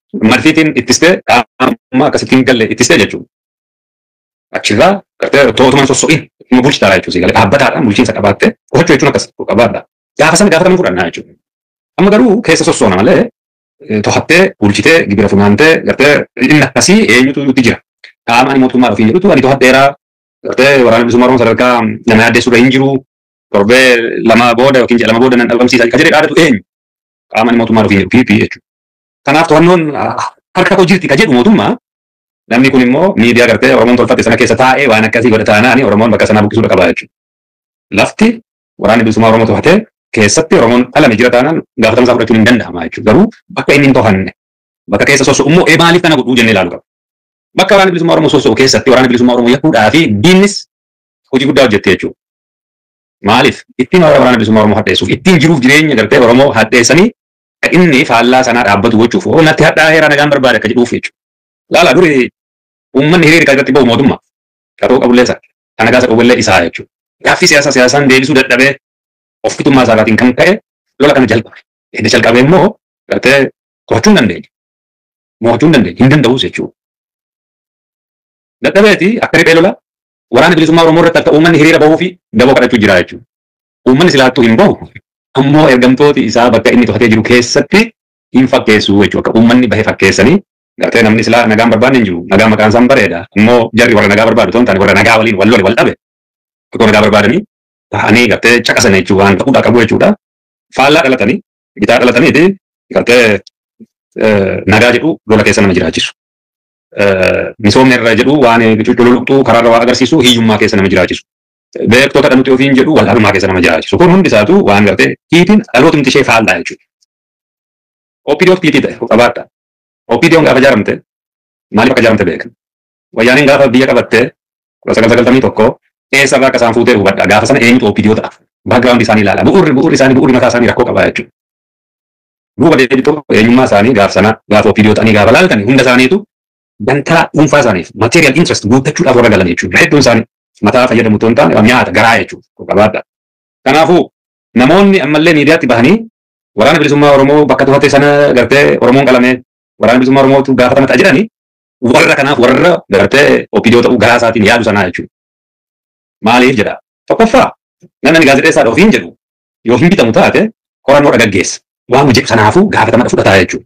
marfiitiin ittistee qaama akkasittiin galle ittistee jechuudha. Achirraa gartee tootumaan sosso'iin nu bulchitaa jechuudha. Galee dhaabbataadhaan bulchiinsa qabaattee qochachuu jechuun akkas qabaadha. Gaafa sana gaafa namni fudhannaa jechuudha. Amma garuu keessa sossoona malee to'attee bulchitee gibira funaantee gartee inni akkasii eenyutu nutti jira. Qaama ani mootummaa ofiin jedhutu ani to'adheeraa gartee waraana bilisummaa Oromoo sadarkaa nama yaaddeessu irra hin jiru. Torbee lama booda yookiin ji'a lama booda nan dhabamsiisa kan jedhee dhaadatu eenyu? Qaama ani mootummaa ofiin jedhu PP jechuudha. Kanaaf to'annoon harka koo jirti ka jedhu mootummaa namni kun immoo miidiyaa gartee Oromoon tolfatte sana keessa taa'ee waan akkasii godha taanaani Oromoon bakka sanaa buqqisuudha qaba jechuudha. Lafti waraanni bilisummaa Oromoo to'atee keessatti Oromoon dhalame jira taanaan gaafatama isaa fudhachuun hin danda'ama jechuudha. Garuu bakka inni hin to'anne bakka keessa soso'u immoo ee maaliif kana godhuu jennee ilaalu qaba. Bakka waraanni bilisummaa Oromoo soso'u keessatti waraanni bilisummaa Oromoo yakkuudhaa fi diinnis hojii guddaa hojjettee jechuudha. Maaliif ittiin waraana bilisummaa Oromoo hadheessuuf ittiin jiruuf jireenya gartee Oromoo hadheessanii inni faallaa sanaa dhaabbatu gochuuf oo natti hadhaa heeraa nagaan barbaade akka jedhuuf jechuudha. Laala duri uummanni hiriira irratti bahu mootummaa qaroo qabullee isa kana gaasa dhowwallee isaa jechuudha. Gaaffii siyaasaa siyaasaan deebisuu dadhabee of fitummaa isaatiin kan ka'e lola kana jalqabe. Inni jalqabe immoo gartee to'achuu hin dandeenye. Mo'achuu hin dandeenye hin danda'us jechuudha. Dadhabeeti akka riphee lola waraana bilisummaa Oromoo irratti akka uummanni hiriira bahuu fi daboo kadhachuu jira jechuudha. Uummanni silaattuu hin bahu ammoo ergamtooti isaa bakka inni to'atee jiru keessatti hin fakkeessu jechuudha. Akka uummanni bahee fakkeessanii gartee namni silaa nagaan barbaadne hin jiru. Nagaa maqaan isaan bareeda. Immoo jarri warra nagaa barbaadu ta'uu hin taane warra nagaa waliin wal lole wal dhabe. Tokko nagaa barbaadanii ta'anii gartee caqasan jechuudha waan ta'uudhaa qabu jechuudha. Faallaa dhalatanii bitaa dhalataniiti gartee nagaa jedhu lola keessa nama jiraachisu. Misoomni irra jedhu waan cululuqxuu karaarra waa agarsiisu hiyyummaa keessa nama jiraachisu. Beektota dhanuti ofiin jedhu wallaalummaa keessa nama jiraachisu. Kun hundi isaatu waan gartee hiitiin dhaloota ishee faallaa jechuudha. OPDOf hiitii ta'e qabaadha. OPDOn gaafa ijaaramte maaliif akka ijaaramte beekan. Wayyaaniin gaafa biyya qabatte kudha sagal sagaltamii tokko eessa irraa akka isaan fuutee hubadha. Gaafa sana eenyutu OPDO ta'a. Baagiraawundi isaanii ilaala. Bu'urri bu'urri isaanii bu'urri mataa isaanii rakkoo qaba jechuudha. Duuba deebitu eenyummaa isaanii gaafa sana gaafa OPDO ta'anii gaafa laaltanii hunda isaaniitu dantaa dhuunfaa isaaniif material interest guuttachuudhaaf warra galan jechuudha. Hedduun isaanii mataa fayyadamu otoo hin taane nyaata garaa jechuudha. Qabaadha. Kanaafuu namoonni ammallee miidiyaatti bahanii waraana bilisummaa Oromoo bakka to'ate sana gartee Oromoon qalame waraana bilisummaa Oromootu gaafatama ta'a jedhanii warra kanaaf warra gartee OPDO ta'uu garaa isaatiin yaadu sanaa jechuudha. Maaliif jedha? Tokkoffaa namni gaazexeessaadha ofiin jedhu yoo hin bitamu taate qorannoo dhagaggeessa. Waan jedhu sanaafuu gaafatama fudhataa jechuudha.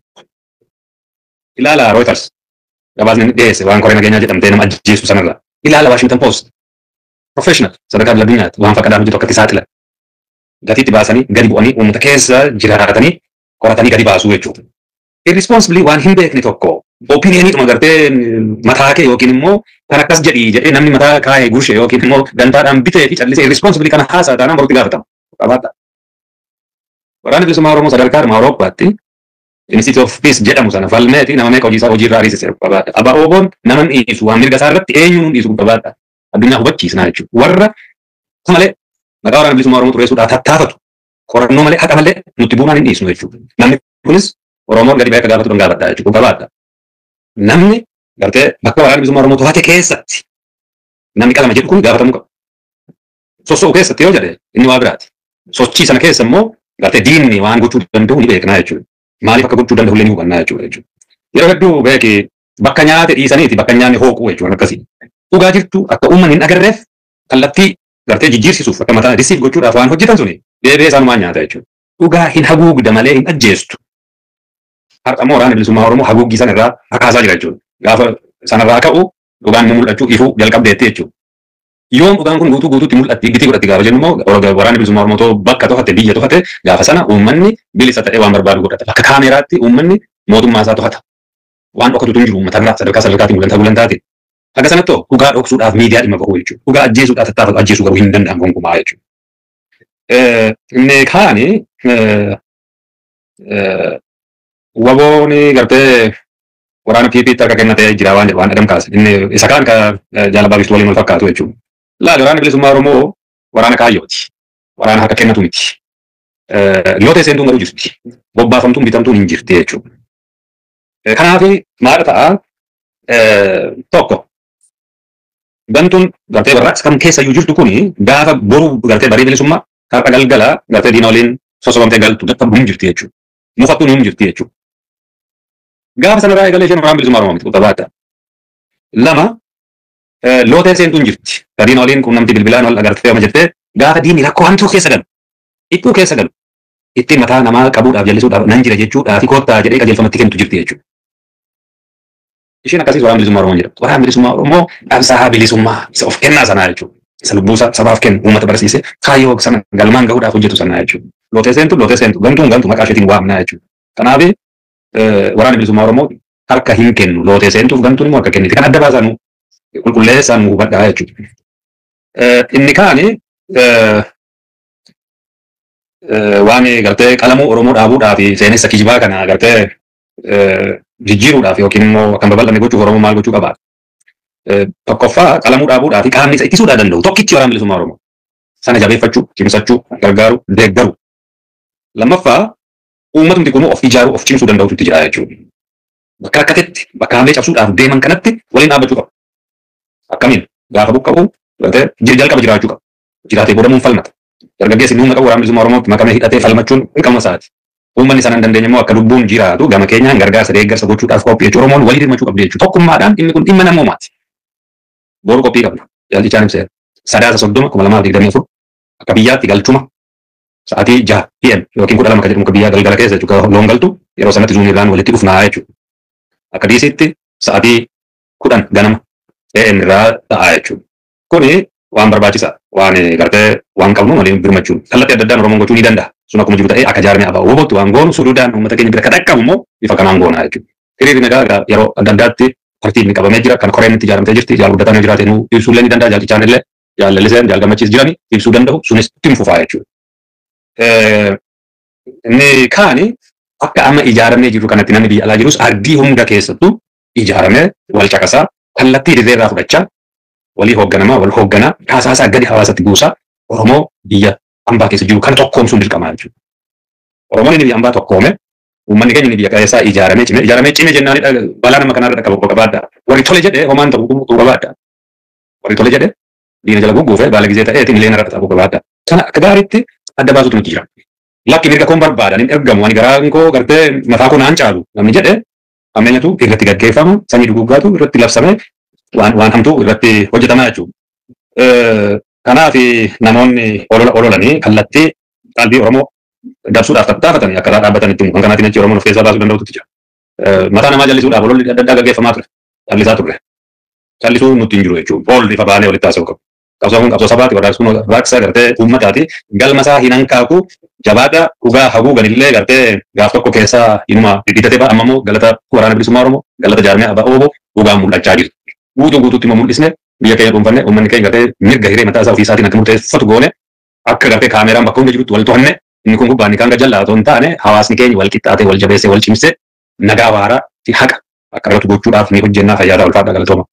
Ilaala Reuters gabaasni dhiyeesse waan koree nageenyaa jedhamtee nama ajjeesu sanarra. Ilaala Washington Post professional sadarkaa addunyaatti waan fakkadaan hojjetu akkatti saaxila. Gatiitti baasanii gadi bu'anii uummata keessa jiraatanii qoratanii gadi baasuu jechuudha. Irresponsibly waan hin beekne tokko opinioniidhuma gartee mataa kee yookiin immoo kan akkas jedhii jedhee namni mataa kaayee gushe yookiin immoo gantaadhaan bitee fi callisee irresponsibly kana haasaa taanaan borutti gaafatama. Qabaadha. Waraanni bilisummaa Oromoo sadarkaa dhuma Awurooppaatti Institute of Peace jedhamu sana falmeeti nama meeqa hojii isaa hojii irraa ariisise qabaadha. Abaa Ooboon nama hin dhiisu waan mirga isaa irratti eenyuun hin dhiisu qabaadha. Addunyaa hubachiisnaa jechuudha. Warra malee maqaa waraana bilisummaa Oromoo xureessuudhaaf tattaafatu qorannoo malee haqa malee nutti buunaan hin dhiisnu jechuudha. Namni kunis Oromoon gadi ba'ee akka gaafatu gaafadha jechuudha. Qabaadha. Namni gartee bakka waraana bilisummaa Oromoo to'ate keessatti namni qalama jedhu kun gaafatamuu qaba. Soso'u keessatti yoo jedhe inni waa biraati. Sochii sana keessa immoo gartee diinni waan gochuu danda'u ni beeknaa jechuudha. Maaliif akka gochuu danda'u illee ni hubannaa jechuudha. Yeroo hedduu beeki bakka nyaate dhiisaniiti bakka nyaanni hooquu jechuudha akkasii. Dhugaa jirtu akka uummanni hin agarreef kallattii gartee jijjiirsisuuf akka mataa risiif gochuudhaaf waan hojjetan suni deebi'ee isaanumaan nyaata jechuudha. Dhugaa hin haguugda malee hin ajjeestu. Har'a immoo waraana bilisummaa Oromoo haguuggii sana irraa hakaasaa jira jechuudha. Gaafa sanarraa ka'u dhugaan ni mul'achuu ifuu jalqabdeetti jechuudha. Yoom dhugaan kun guutuu guutuutti mul'atti gitii godhatti gaafa jennu immoo waraanni bilisummaa Oromoo too bakka to'ate biyya to'ate gaafa sana uummanni bilisa ta'ee waan barbaadu godhata. Bakka kaameraatti uummanni mootummaa isaa to'ata. Waan dhokatutu hin jiru uummata biraa sadarkaa sadarkaatiin gulantaa gulantaatiin. Akka sanatti dhugaa dhoksuudhaaf miidiyaa dhimma bahu jechuudha. Dhugaa ajjeesuudhaaf tattaafatu ajjeesuu garuu hin danda'amu gonkumaa jechuudha. Inni kaani wabooni gartee waraana PPT akka kennatee jira waan jedhu waan adam kaase. Inni isa kaan ka jaalabaa biftuu waliin wal fakkaatu jechuudha. Laali waraanni bilisummaa Oromoo waraana kaayyooti. Waraana harka kennatu miti. Yoo ta'e seentuun garuu jirti. Bobbaafamtuun bitamtuun hin jirti jechuudha. Kanaaf maal ta'a tokko gantuun gartee warraaqsa kam keessa iyyuu jirtu kuni gaafa boru gartee barii bilisummaa har'a galgala gartee diina waliin sosobamtee galtu dadhabdu hin jirti jechuudha. Mufattuun hin jirti jechuudha. Gaafa sanarraa eegalee isheen waraana bilisummaa Oromoo miti qabaata. Lama lootee seentuun jirti. Gadiin waliin quunnamtii bilbilaan wal agartee amma jettee gaafa diinni rakkoo hamtuu keessa galu. Ittuu keessa galu. Ittiin mataa namaa qabuudhaaf jallisuudhaaf nan jira jechuudhaa fi koottaa jedhee qajeelfamatti kennitu jirti jechuudha. Isheen akkasiis waraana bilisummaa Oromoo jedhamti. Waraana bilisummaa Oromoo qabsaa'aa bilisummaa isa of kennaa sanaa jechuudha. Isa lubbuu sabaaf kennu uummata barsiise kaayyoo sana galmaan gahuudhaaf hojjetu sanaa jechuudha. Lootee seentu lootee seentu gantuun gantu maqaa isheetiin waamnaa jechuudha. Kanaaf waraana bilisummaa Oromoo harka hin kennu lootee seentuuf gantuun immoo harka kenniti. Kan adda baasan qulqulleessaan nu hubadhaa jechuudha. Inni kaani waan gartee qalamuu Oromoo dhaabuudhaa fi seenessa kijibaa kana gartee jijjiiruudhaaf yookiin immoo kan babal'anne gochuuf Oromoo maal gochuu qaba. Tokkoffaa qalamuu dhaabuudhaa fi qaamni isa ittisuudhaa danda'u tokkichi waraana bilisummaa Oromoo. Sana jabeeffachuu, cimsachuu, gargaaru, deeggaru. Lammaffaa uummatumti kunuu of ijaaruu, of cimsuu danda'utu itti jira jechuudha. Bakka rakkatetti, bakka hamilee cabsuudhaaf deeman kanatti waliin dhaabbachuu qaba. Akkamiin gaafa buqqa'u jalqaba jiraachuu qaba. Jiraatee boodamuun falmata. Dargaggeessi humna qabu waraana bilisummaa Oromootti makamee hidhatee falmachuun dirqama isaati. Uummanni sana hin dandeenye immoo akka lubbuun jiraatu gama keenyaan gargaarsa deeggarsa gochuudhaaf qophii jechuudha. Oromoon walii dirmachuu qabdi jechuudha. Tokkummaadhaan dhimmi kun dhimma namoomaati. Boru qophii qabna. Jaallichaan ibseera. Sadaasa soddoma kuma lamaaf digdamii afur akka biyyaatti galchuma sa'aatii jaha PM yookiin kudha lama kan jedhamu biyyaa galgala keessa jechuudha. Loon galtu yeroo sanatti zuunirraan walitti dhufnaa jechuudha. Akka diisitti sa'aatii kudhan ganama AM irraa ta'aa jechuudha. Kuni waan barbaachisaa waan gartee waan qabnu waliin birmachuun kallattii adda addaan Oromoon gochuu ni danda'a. Sun akkuma jiru ta'ee akka jaarmee abaa hubattu waan goonu suduudhaan uummata keenya bira kadhaqqabu immoo bifa kanaan goonaa jechuudha. Hiriirri nagaa yeroo adda addaatti partiin ni qabamee jira kan koreen itti ijaaramtee jirti jaal guddataan yoo jiraate nu ibsuu illee ni danda'a jaalchisaan illee jaalalliseen jaal gammachiis jirani ibsuu danda'u sunis ittiin fufaa jechuudha. Inni kaani akka amma ijaaramee jiru kanatti namni biyya alaa jirus ardii hunda keessattuu ijaaramee wal caqasaa kallattii dirree irraa fudhachaa walii hoogganamaa wal hoogganaa kaasaasaa gadi hawaasatti buusaa Oromoo biyya ambaa keessa jiru kan tokkoomsuun dirqamaa jechuudha. Oromoon inni biyya ambaa tokkoome uummanni keenya inni biyya keessaa ijaaramee cime ijaaramee cime jennaan balaa nama kanarra dhaqqabu qabaadha. Warri tole jedhee homaan ta'u qubuu qabaadha. Warri tole jedhee diina jala gugguufee baala gizee ta'eetiin illee narra dhaqqabu qabaadha. Kana akka gaariitti adda baasutu nuti jira. Lakki mirga koon barbaadan hin ergamu ani garaan koo gartee mataa koo naan caalu namni jedhee ammeenyatu irratti gaggeeffamu sanyii duguggaatu irratti labsamee waan waan hamtuu irratti hojjetamaa jechuudha. Kanaaf namoonni ololanii kallattii qalbii Oromoo dabsuudhaaf tattaafatanii akka dhaabbatanitti kan kanaatiin achi Oromoon of keessaa baasuu danda'utu jira. Mataa namaa jallisuudhaaf ololli adda addaa gaggeeffamaa ture. Callisaa turre. Callisuu nutti hin jiru jechuudha. Oolli ifa baanee walitti haasa'u qabu. Qabsoo kun qabsoo sabaati warraaqsuun warraaqsa gartee uummataati. Galma isaa hin hankaaku jabaadha dhugaa haguugan illee gartee gaaf tokko keessaa inuma diddiitatee ba'a amma immoo galata waraana bilisummaa Oromoo galata jaarmee abbaa Obbo dhugaan mul'achaa jirti. Guutuu guutuutti immoo mul'isne biyya keenya dhuunfanne uummanni keenya gartee mirga hiree mataa isaa ofii isaatiin akka murteeffatu goone akka gartee kaameraan bakka hunda jirutti wal to'anne inni kun gubbaan kan gajjallaa otoo hin taane hawaasni keenya wal qixxaatee wal jabeessee wal cimsee nagaa waaraa fi haqa akka irratti gochuudhaaf ni hojjennaa fayyadaa ulfaadha galatooma.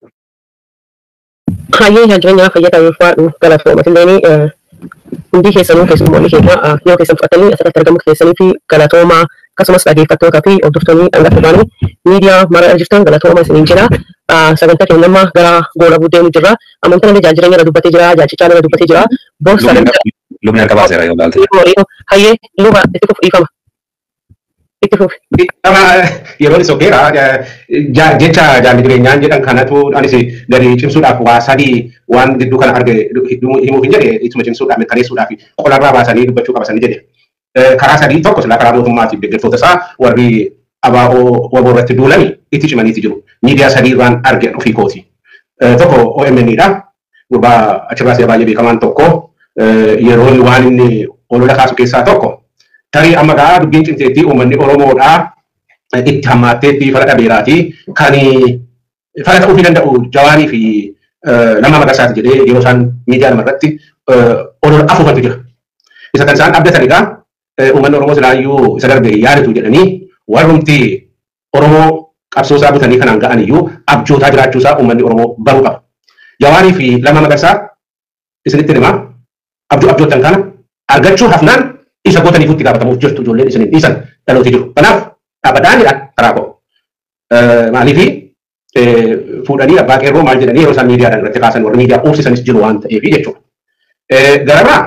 Hayyee jireenyaa fayyadaa yoo faadhu galatooma illee hundi keessanuu keessummoonni keenya yoo keessan fudhatanii asirratti argamu keessanii fi galatoomaa akkasumas dhaggeeffattootaa fi hordoftoonni hangafa ta'anii miidiyaa mara jirtan galatooma isiniin jira. Sagantaa keenya amma gara goona buddeenii jirra. Amantaan illee jaajireenya irra dubbatee jira. Jaajichaan irra dubbatee jira. Boos Lubni harka baaseera yoo ilaalte. Hayyee luba itti fufu dhiifama. Itti fufi. Yeroo isa ogeera jecha jaalli jireenyaan jedhan kanatu anis gadi cimsuudhaaf waa sadii waan gidduu kana arge himuuf hin jedhe ituma cimsuudhaaf mirkaneessuudhaaf qolarraa baasanii dubbachuu qabasanii jedhe. Karaa sadii tokko silaa karaa mootummaatiif deeggartoota isaa warri abaa'oo waboo irratti duulanii itti cimaniiti jiru. Miidiyaa sadii irraan arge ofii kooti. Tokko OMN dha. Gurbaa achirraas baay'ee beekamaan tokko yeroo waan inni olola kaasu keessaa tokko tarii amma gaa dubbiin cimteetti uummanni Oromoodhaa itti hammaatteetti fara dhabeeraati kan fara ta'uu fi danda'u jawaanii fi nama magarsaati jedhee yeroo isaan miidiyaa nama irratti olola afuufantu jira. Isa kan isaan abdatan egaa uummanni Oromoo silaayyuu isa darbe yaadatu jedhanii warrumti Oromoo qabsoo isaa butanii kanaan ga'an iyyuu abjootaa jiraachuu isaa uummanni Oromoo baruu qaba. Jawaanii fi lama magarsaa isinitti himaa abjoo abjoottan kana argachuu hafnaan isa gootaniif itti gaafatamuuf jirtu ijoolleen isiniin dhiisan dhalooti jiru. Kanaaf dhaabbataanidha karaa koo. Maaliifi fuudhanii abbaa qeerroo maal jedhanii yeroo isaan miidiyaadhaan irratti kaasan warri miidiyaa oofsisanis jiru waan ta'eef jechuudha. Garabiraa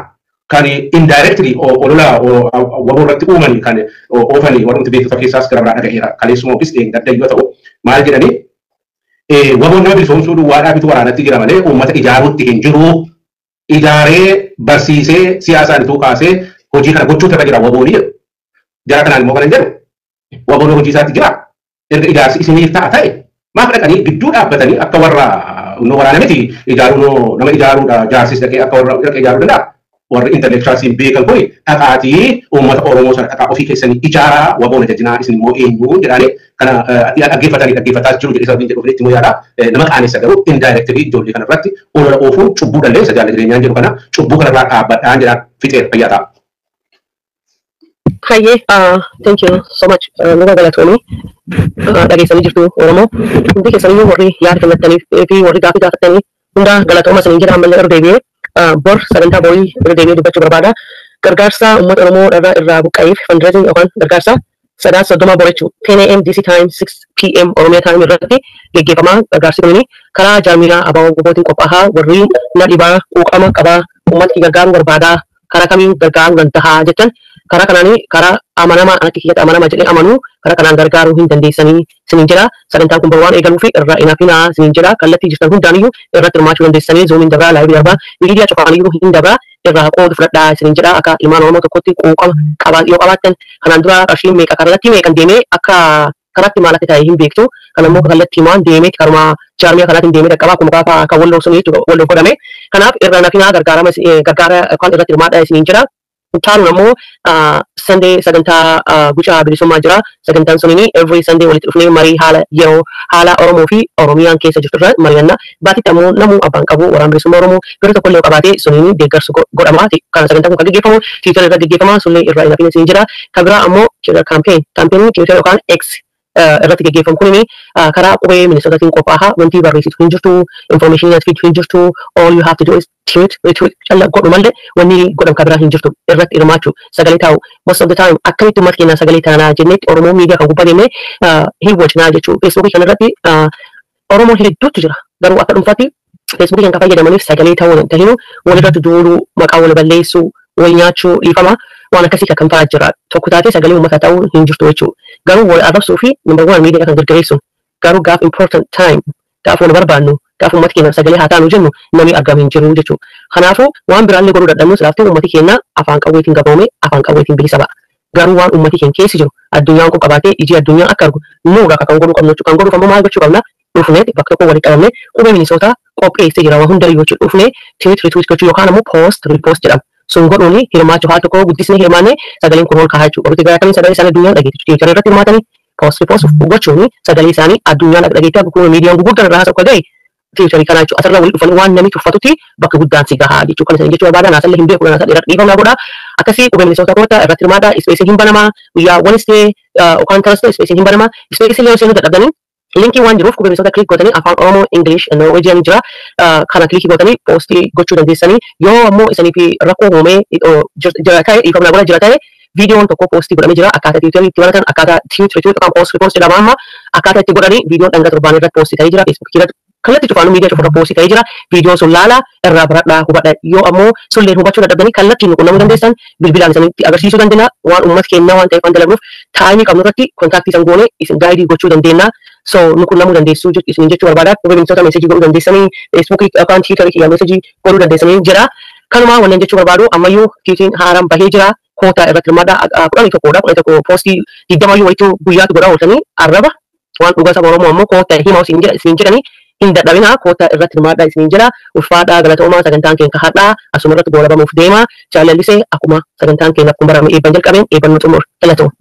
kan indirectly olola waboo irratti uumanii kan oofanii warrumti beektota keessaas gara biraa dhaga'eera kaleessuma ofis dheengadda yoo ta'u maal jedhanii waboon nama bilisoomsuu duwwaadhaa bitu waraanatti jira malee uummata ijaaruutti hin jiru ijaaree barsiisee siyaasaan ituu kaasee hojii kana gochuutu irra jira waboonii jedhu jara kanaan immoo kana jedhu waboon hojii isaatti jira erga ijaarsi isiniif ta'a ta'e maaf dhaqanii gidduu dhaabbatanii akka warra nu waraana miti ijaaruu nama ijaaruudha jaarsis dhaqee akka warra dhaqee ijaaruu danda'a warri intellectualsiin beekan kuni dhaqaatii uummata Oromoo sana dhaqaa ofii keessanii ijaaraa waboona jajjinaa isin immoo eenyu jedhaanii kana dhaggeeffatanii dhaggeeffataa jiru jedhee sababiin jedhu fedhetti immoo yaada nama qaanessa garuu indirectly ijoollee kana irratti olola oofuun cubbuu dandeessa jaalala jireenyaan jedhu kana cubbuu kana irraa dhaabbadhaan jedhaan fixeera fayyaa ta'a. Hayyee, thank you so much. Nuga galatoomii dhageessanii jirtu Oromoo. Hundi keessaniyyuu warri yaada kennattanii fi warri gaafii gaafatanii hunda galatooma isanii jedha ammallee irra deebi'ee bor sagantaa borii irra deebi'ee dubbachuu barbaada. Gargaarsa uummata Oromoo irraa irraa buqqa'eef fundraising yookaan gargaarsa sadaa soddoma borachuu 10 am DC time 6 pm Oromiyaa time irratti geggeeffama gargaarsi kunini karaa jaarmiyaa abaaboo gobootiin qophaa'aa warri na dhibaa quuqama qabaa uummata gargaaruu barbaadaa karaa kamiin gargaaruu danda'a jechan karaa kanaanii karaa amanamaa anatti kiyyatti amanamaa jedhee amanuu karaa kanaan gargaaruu hin dandeessanii sinin jedha sagantaan kun waan eegaluu fi irraa inaafinaa sinin jedha kallattii jirtan hundaaniyyuu irratti hirmaachuu dandeessanii zoomiin dabraa laayivii darbaa miidiyaa cufaaniyyuu hin dabraa irraa qoodu fudhadhaa sinin jedha akka ilmaan oromoo tokkotti quuqama qabaa yoo qabaattan kanaan dura qarshiin meeqa kallattii meeqan deemee akka karaatti maal akka ta'e hin beektu kan ammoo kallattii maan deemee karuma jaarmiyaa kanaatiin deemee dhaqqabaa kun gaafa kan walloo sun jechuudha walloo godhame kanaaf irra nafinaa gargaarama gargaara yookaan irratti hirmaadhaa isiniin jedha Taanuun ammoo Sunday sagantaa gucaa bilisummaa jira. Sagantaan sunini every Sunday walitti dhufnee marii haala yeroo haala Oromoo fi Oromiyaan keessa jirtu irra mari'anna. Baatitti ammoo namuu abbaan qabu waraana bilisummaa Oromoo bira tokko illee qabaatee sunini deeggarsu godhama. Kana sagantaan kun kan gaggeeffamu Tiwiitar irra gaggeeffama. Sunillee irraa hin hafin jira. Kan biraa ammoo kaampeen kaampeenii Tiwiitar yookaan X irratti gaggeeffamu kunini karaa qubee ministeerotaatiin qophaa'aa wanti barreessitu hin jirtu information fiidu hin jirtu all you have to do is tweet retweet calla godhu malee wanni godhamu kan biraa hin jirtu irratti hirmaachuu sagalee taa'u most of the time akkamitti uummata keenyaa sagalee taanaa jennetti oromoo miidiyaa kan gubbaa deemnee hin wajjinaa jechuu feesbuukii kan irratti oromoo hedduutu jira garuu akka dhuunfaatti feesbuukii kan fayyadamaniif sagalee ta'uu hin tahinu walirratti duuluu maqaa wal balleessuu wal nyaachuu dhiifama waan akkasii kan ta'aa jira tokko taatee sagalee uummataa ta'uu hin jirtu jechuudha. Garuu wal arrabsuu fi number one miidiyaa kan gargaareessu garuu gaaf important time gaaf wal barbaannu gaaf uummati keenya sagalee haa taanu jennu namni argamu hin jiru jechuudha. Kanaafuu waan biraallee godhuu dadhabnu silaaftuu uummati keenya afaan qawweetiin gabaame afaan qawweetiin bilisa ba'a. Garuu waan uummati keenya keessa jiru addunyaan kun qabaatee ijii addunyaan akka argu nuura kan godhuu qabnu kan godhuuf ammoo maal gochuu qabna dhufnee bakka tokko walitti qabamne qubee minisootaa qopheessee jira waan hundayyuu jechuudha dhufnee tiwiit rituwiit gochuu yookaan ammoo poost riipoost jedhama. sun godhuuni hirmaachuu haa tokko guddisni hirmaanne sagaleen kun ol kahaa jechuudha. Walitti garaa sagalee isaanii addunyaan dhageetti tiwiitara irratti hirmaatanii poost riipoost gochuuni sagalee isaanii addunyaan dhageetti akkuma miidiyaan gurguddaan irraa haasa'u ga'e tiwiitarii kanaa jechuudha. Asirraa walitti dhufanii waan namni tuffatutti bakka guddaan si gahaa jechuudha. Kan isaanii jechuu barbaadan asallee hin beeku naasaa dheeraa dhiifamaa godha. Akkasii qubee ministeerota koota irratti hirmaadha. Ispeesiin hin banamaa guyyaa Wednesday yookaan Thursday ispeesiin hin banamaa. Ispeesiin yoo seenuu dadhabdanii linkii waan jiruuf qubee ministeerota kilik gootanii afaan Oromoo English Norwegian jira. Kana kilikii gootanii poostii gochuu dandeessanii yoo ammoo isaniif rakkoo uumee jira ta'e dhiifamna godha jira ta'e viidiyoon tokko poostii godhamee jira akkaataa tiwiitarii itti baratan akkaataa tiwiitarii yookaan poostii poostii jedhama amma akkaataa itti godhanii viidiyoon dhanga torbaan irratti poostii ta'ee jira feesbuukii irratti kallattii cufaanuu miidiyaa cufarra poostii ta'ee jira viidiyoon sun laala irraa baradhaa hubadha yoo ammoo sulleen hubachuu dadhabdanii kallattiin qunnamuu dandeessan bilbilaan isanitti agarsiisuu dandeenya waan uummata keenyaa waan ta'eef waan dalagnuuf taa'imii qabnu irratti kontaaktii isan goone isin gaayidii gochuu dandeenya so nu qunnamuu dandeessu isin jechuu barbaada qubee ministeerota meesajii godhuu dandeessanii feesbuukii yookaan tiwiitarii kiyyaa meesajii godhuu dandeessanii jira kanuma wannan jechuu barbaadu ammayyuu tiwiitiin haaraan bahee jira koota irratti hirmaadha kudhanii tokkodha kudhanii tokko poostii digdamayyuu walitti guyyaatu godhaa ooltanii arraba waan dhugaa saba oromoo ammoo koota himaa isin jedhanii hin dadhabina koota irratti hirmaadhaa isiniin jira ulfaadhaa galatoomaa sagantaan keenya kahadhaa asuma irratti goolabamuuf deema jaalallisee akkuma sagantaan keenya akkuma barame eebban jalqabeen eebban nu xumur galatooma.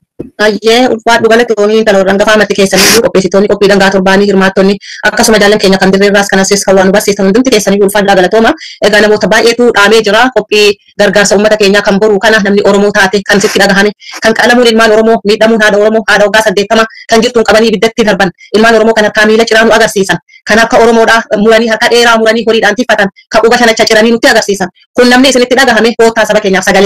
Ayyee ulfaadhu galatoomii kan rangafa amatti keessanii qopheessitoonni qophii dangaa torbaanii hirmaattonni akkasuma jaallan keenya kan dirreerraas kan asis kan waan barsiisan hundumti keessanii ulfaadhaa galatooma. Egaa namoota baay'eetu dhaamee jira qophii gargaarsa uummata keenyaa kan boru kana namni Oromoo taate kan sitti dhagahame kan qalamuun ilmaan Oromoo miidhamuun haadha Oromoo haadha waggaa saddeettama kan jirtuun qabanii ibiddatti darban ilmaan Oromoo kan harkaa miila ciraanu agarsiisan kan akka Oromoodhaa muranii harka dheeraa muranii horiidhaan tiffatan kan quba shanacha ciranii nutti agarsiisan kun namni isinitti dhagahame koottaa saba keenyaaf sagalee ta'a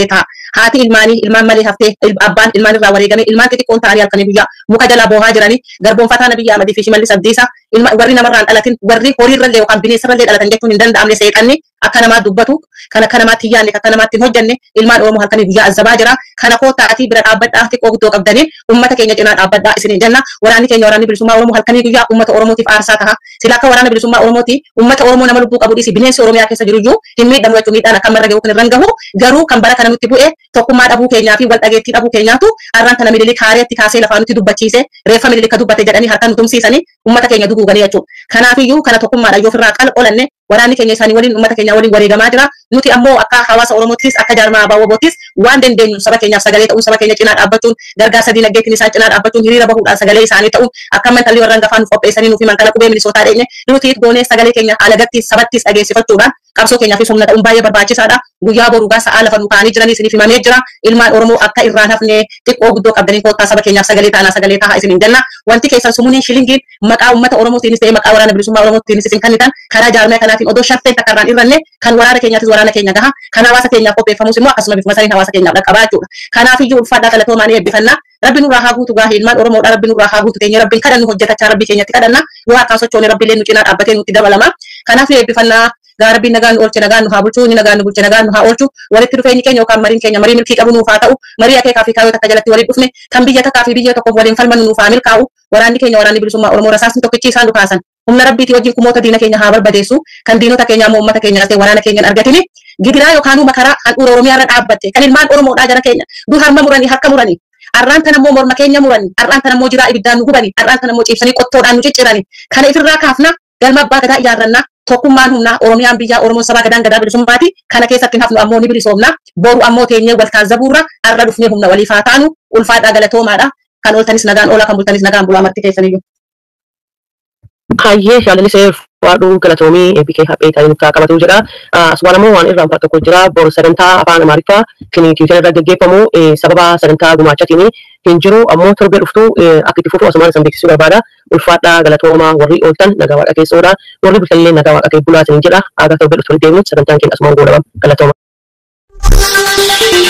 haati ilmaanii ilmaan malee haftee il- abbaan ilmaan irraa wareegame ilmaan xixiqqoon ta'anii halkanii guyyaa muka jalaa boohaa jiranii garboonfataa nabiyyaa amadii fi shimallis abdiisaa ilma warri namarraan dhalatin warri horiirrallee yookaan bineensarrallee dhalatan jechuun hin danda'amne seeqanni akka namaa dubbatu kan akka namaatti hin yaadne kan akka namaatti hin hojjenne ilmaan oromoo halkanii guyyaa azzabaa jira kana koo ta'atii bira dhaabbadhaa xiqqoo guddoo qabdanii ummata keenya cinaa dhaabbadhaa isin jenna waraanni keenya waraanni bilisummaa oromoo halkanii guyyaa ummata oromootiif aarsaa taha sila akka waraana bilisummaa oromooti ummata oromoo nama lubbuu qabu dhiisi bineensi oromiyaa keessa jiru iyyuu hin miidhamu jechuun miidhaan akka marra gahu kan irraan gahu garuu kan bara kana nutti bu'e tokkummaa dhabuu keenyaa fi wal dhageettii dhabuu keenyaatu arraan kana mililik haareetti kaasee lafaa nutti dubbachiise reeffa mililika dubbate jedhanii harka nu tumsiisanii ummata keenya duguuganii jechuudha. Kanaafiyyuu kana tokkummaadhaan yoo ofirraa qal olanne waraanni keenya isaanii waliin ummata keenya waliin wareegamaa jira. Nuti ammoo akka hawaasa Oromootis akka jaarmaa Abaawwaboottis waan dandeenyu saba keenyaaf sagalee ta'uun saba keenya cinaa dhaabbachuun gargaarsa diinagdeetiin isaan cinaa dhaabbachuun hiriira bahuudhaan sagalee isaanii ta'uun akka mantalli warra hangafaa nuuf qopheessanii nuuf himan kana qubee milisootaa dheenye nuti goonee sagalee keenya alagattis sabattis dhageessifachuudhaan qabsoo keenyaaf humna ta'uun baay'ee barbaachisaadha. Guyyaa boruu gaa sa'aa lafa nu kaanii jiranii isiniif himamee jira. Ilmaan Oromoo akka irraan hafne xiqqoo guddoo qabdanii koottaa saba keenyaaf sagalee ta'anaa sagalee tahaa isiniin jenna. Wanti keessan sumuuniin shilingiin maqaa uummata Oromootiinis ta'ee maqaa waraana bilisummaa Oromootiinis isin kennitan karaa jaarmee kanaatiin odoo sharteen takka irraan irranne kan waraana keenyaatis waraana keenya gaha. Kan hawaasa keenyaaf qopheeffamus immoo akkasuma bifuma saniin hawaasa keenyaaf dhaqqabaa jechuudha. Kanaafiyyuu ulfaadhaa galatoomaa ni eebbifannaa. Rabbi nurraa haa guutu gaahee ilmaan Oromoodha rabbi nurraa haa guutu teenya rabbiin kadhannu hojjetachaa rabbii keenyatti kadhanna. Yoo harkaan sochoone rabbiillee nu cinaa dhaabbatee nutti dabalama. Kanaaf nu eebbifannaa gaa rabbiin nagaan nu oolche nagaan nu haa bulchu inni nagaan nu bulche nagaan nu haa oolchu walitti dhufeenyi keenya yookaan mariin keenya marii milkii qabu nuuf haa ta'u marii akeekaa fi kaayoo takka jalatti waliin dhufne kan biyya takkaa fi biyya tokkoof waliin falmannu nuuf haa milkaa'u waraanni keenya waraanni bilisummaa Oromoo rasaasni tokkichi isaan dhukaasan humna rabbiitii wajjin kumoota diina keenya haa barbadeessu kan diinota keenya ammoo uummata keenya ta'e waraana keenya hin argatini gidiraa yookaan makaraa handhuura Oromiyaa irra dhaabbatte kan ilmaan Oromoodhaa jara keenya dur harma muranii harka muranii arraan tan ammoo morma keenya muranii arraan tan ammoo jiraa ibiddaan nu gubanii arraan tan ammoo ciibsanii qottoodhaan nu cicciranii kana ifirraa kaafna galma abbaa gadaa ijaarrannaa tokkummaan humnaa oromiyaan biyyaa oromoon sabaa gadaan gadaa bilisummaati kana keessatti hin hafnu ammoo ni bilisoomna boru ammoo teenyee wal taazzabuurra arra dhufnee humna waliif haa taanu ulfaadhaa galatoomaadha kan ooltanis nagaan oolaa kan bultanis nagaan bulaa marti keessaniyyuu. Hayyee shaalanisee waadhuu galatoomii eebbikee haphee ta'ee nutti haa qabatu jedha. Aswaan ammoo waan irraan tokko jira. Bor sagantaa afaan Amaariffaa kan tiwiitara irra gaggeeffamu sababa sagantaa gumaachaatiin hin jiru ammoo torbee dhuftu akka itti fufu asumaan isin beeksisuu barbaada. Ulfaadhaa galatoomaa warri ooltan nagaa waaqa keessoodha. Warri bultanillee nagaa waaqa kee bulaa isin jedha. Aga torbee dhuftu deemnu sagantaan keenya asumaan goolabama. Galatooma.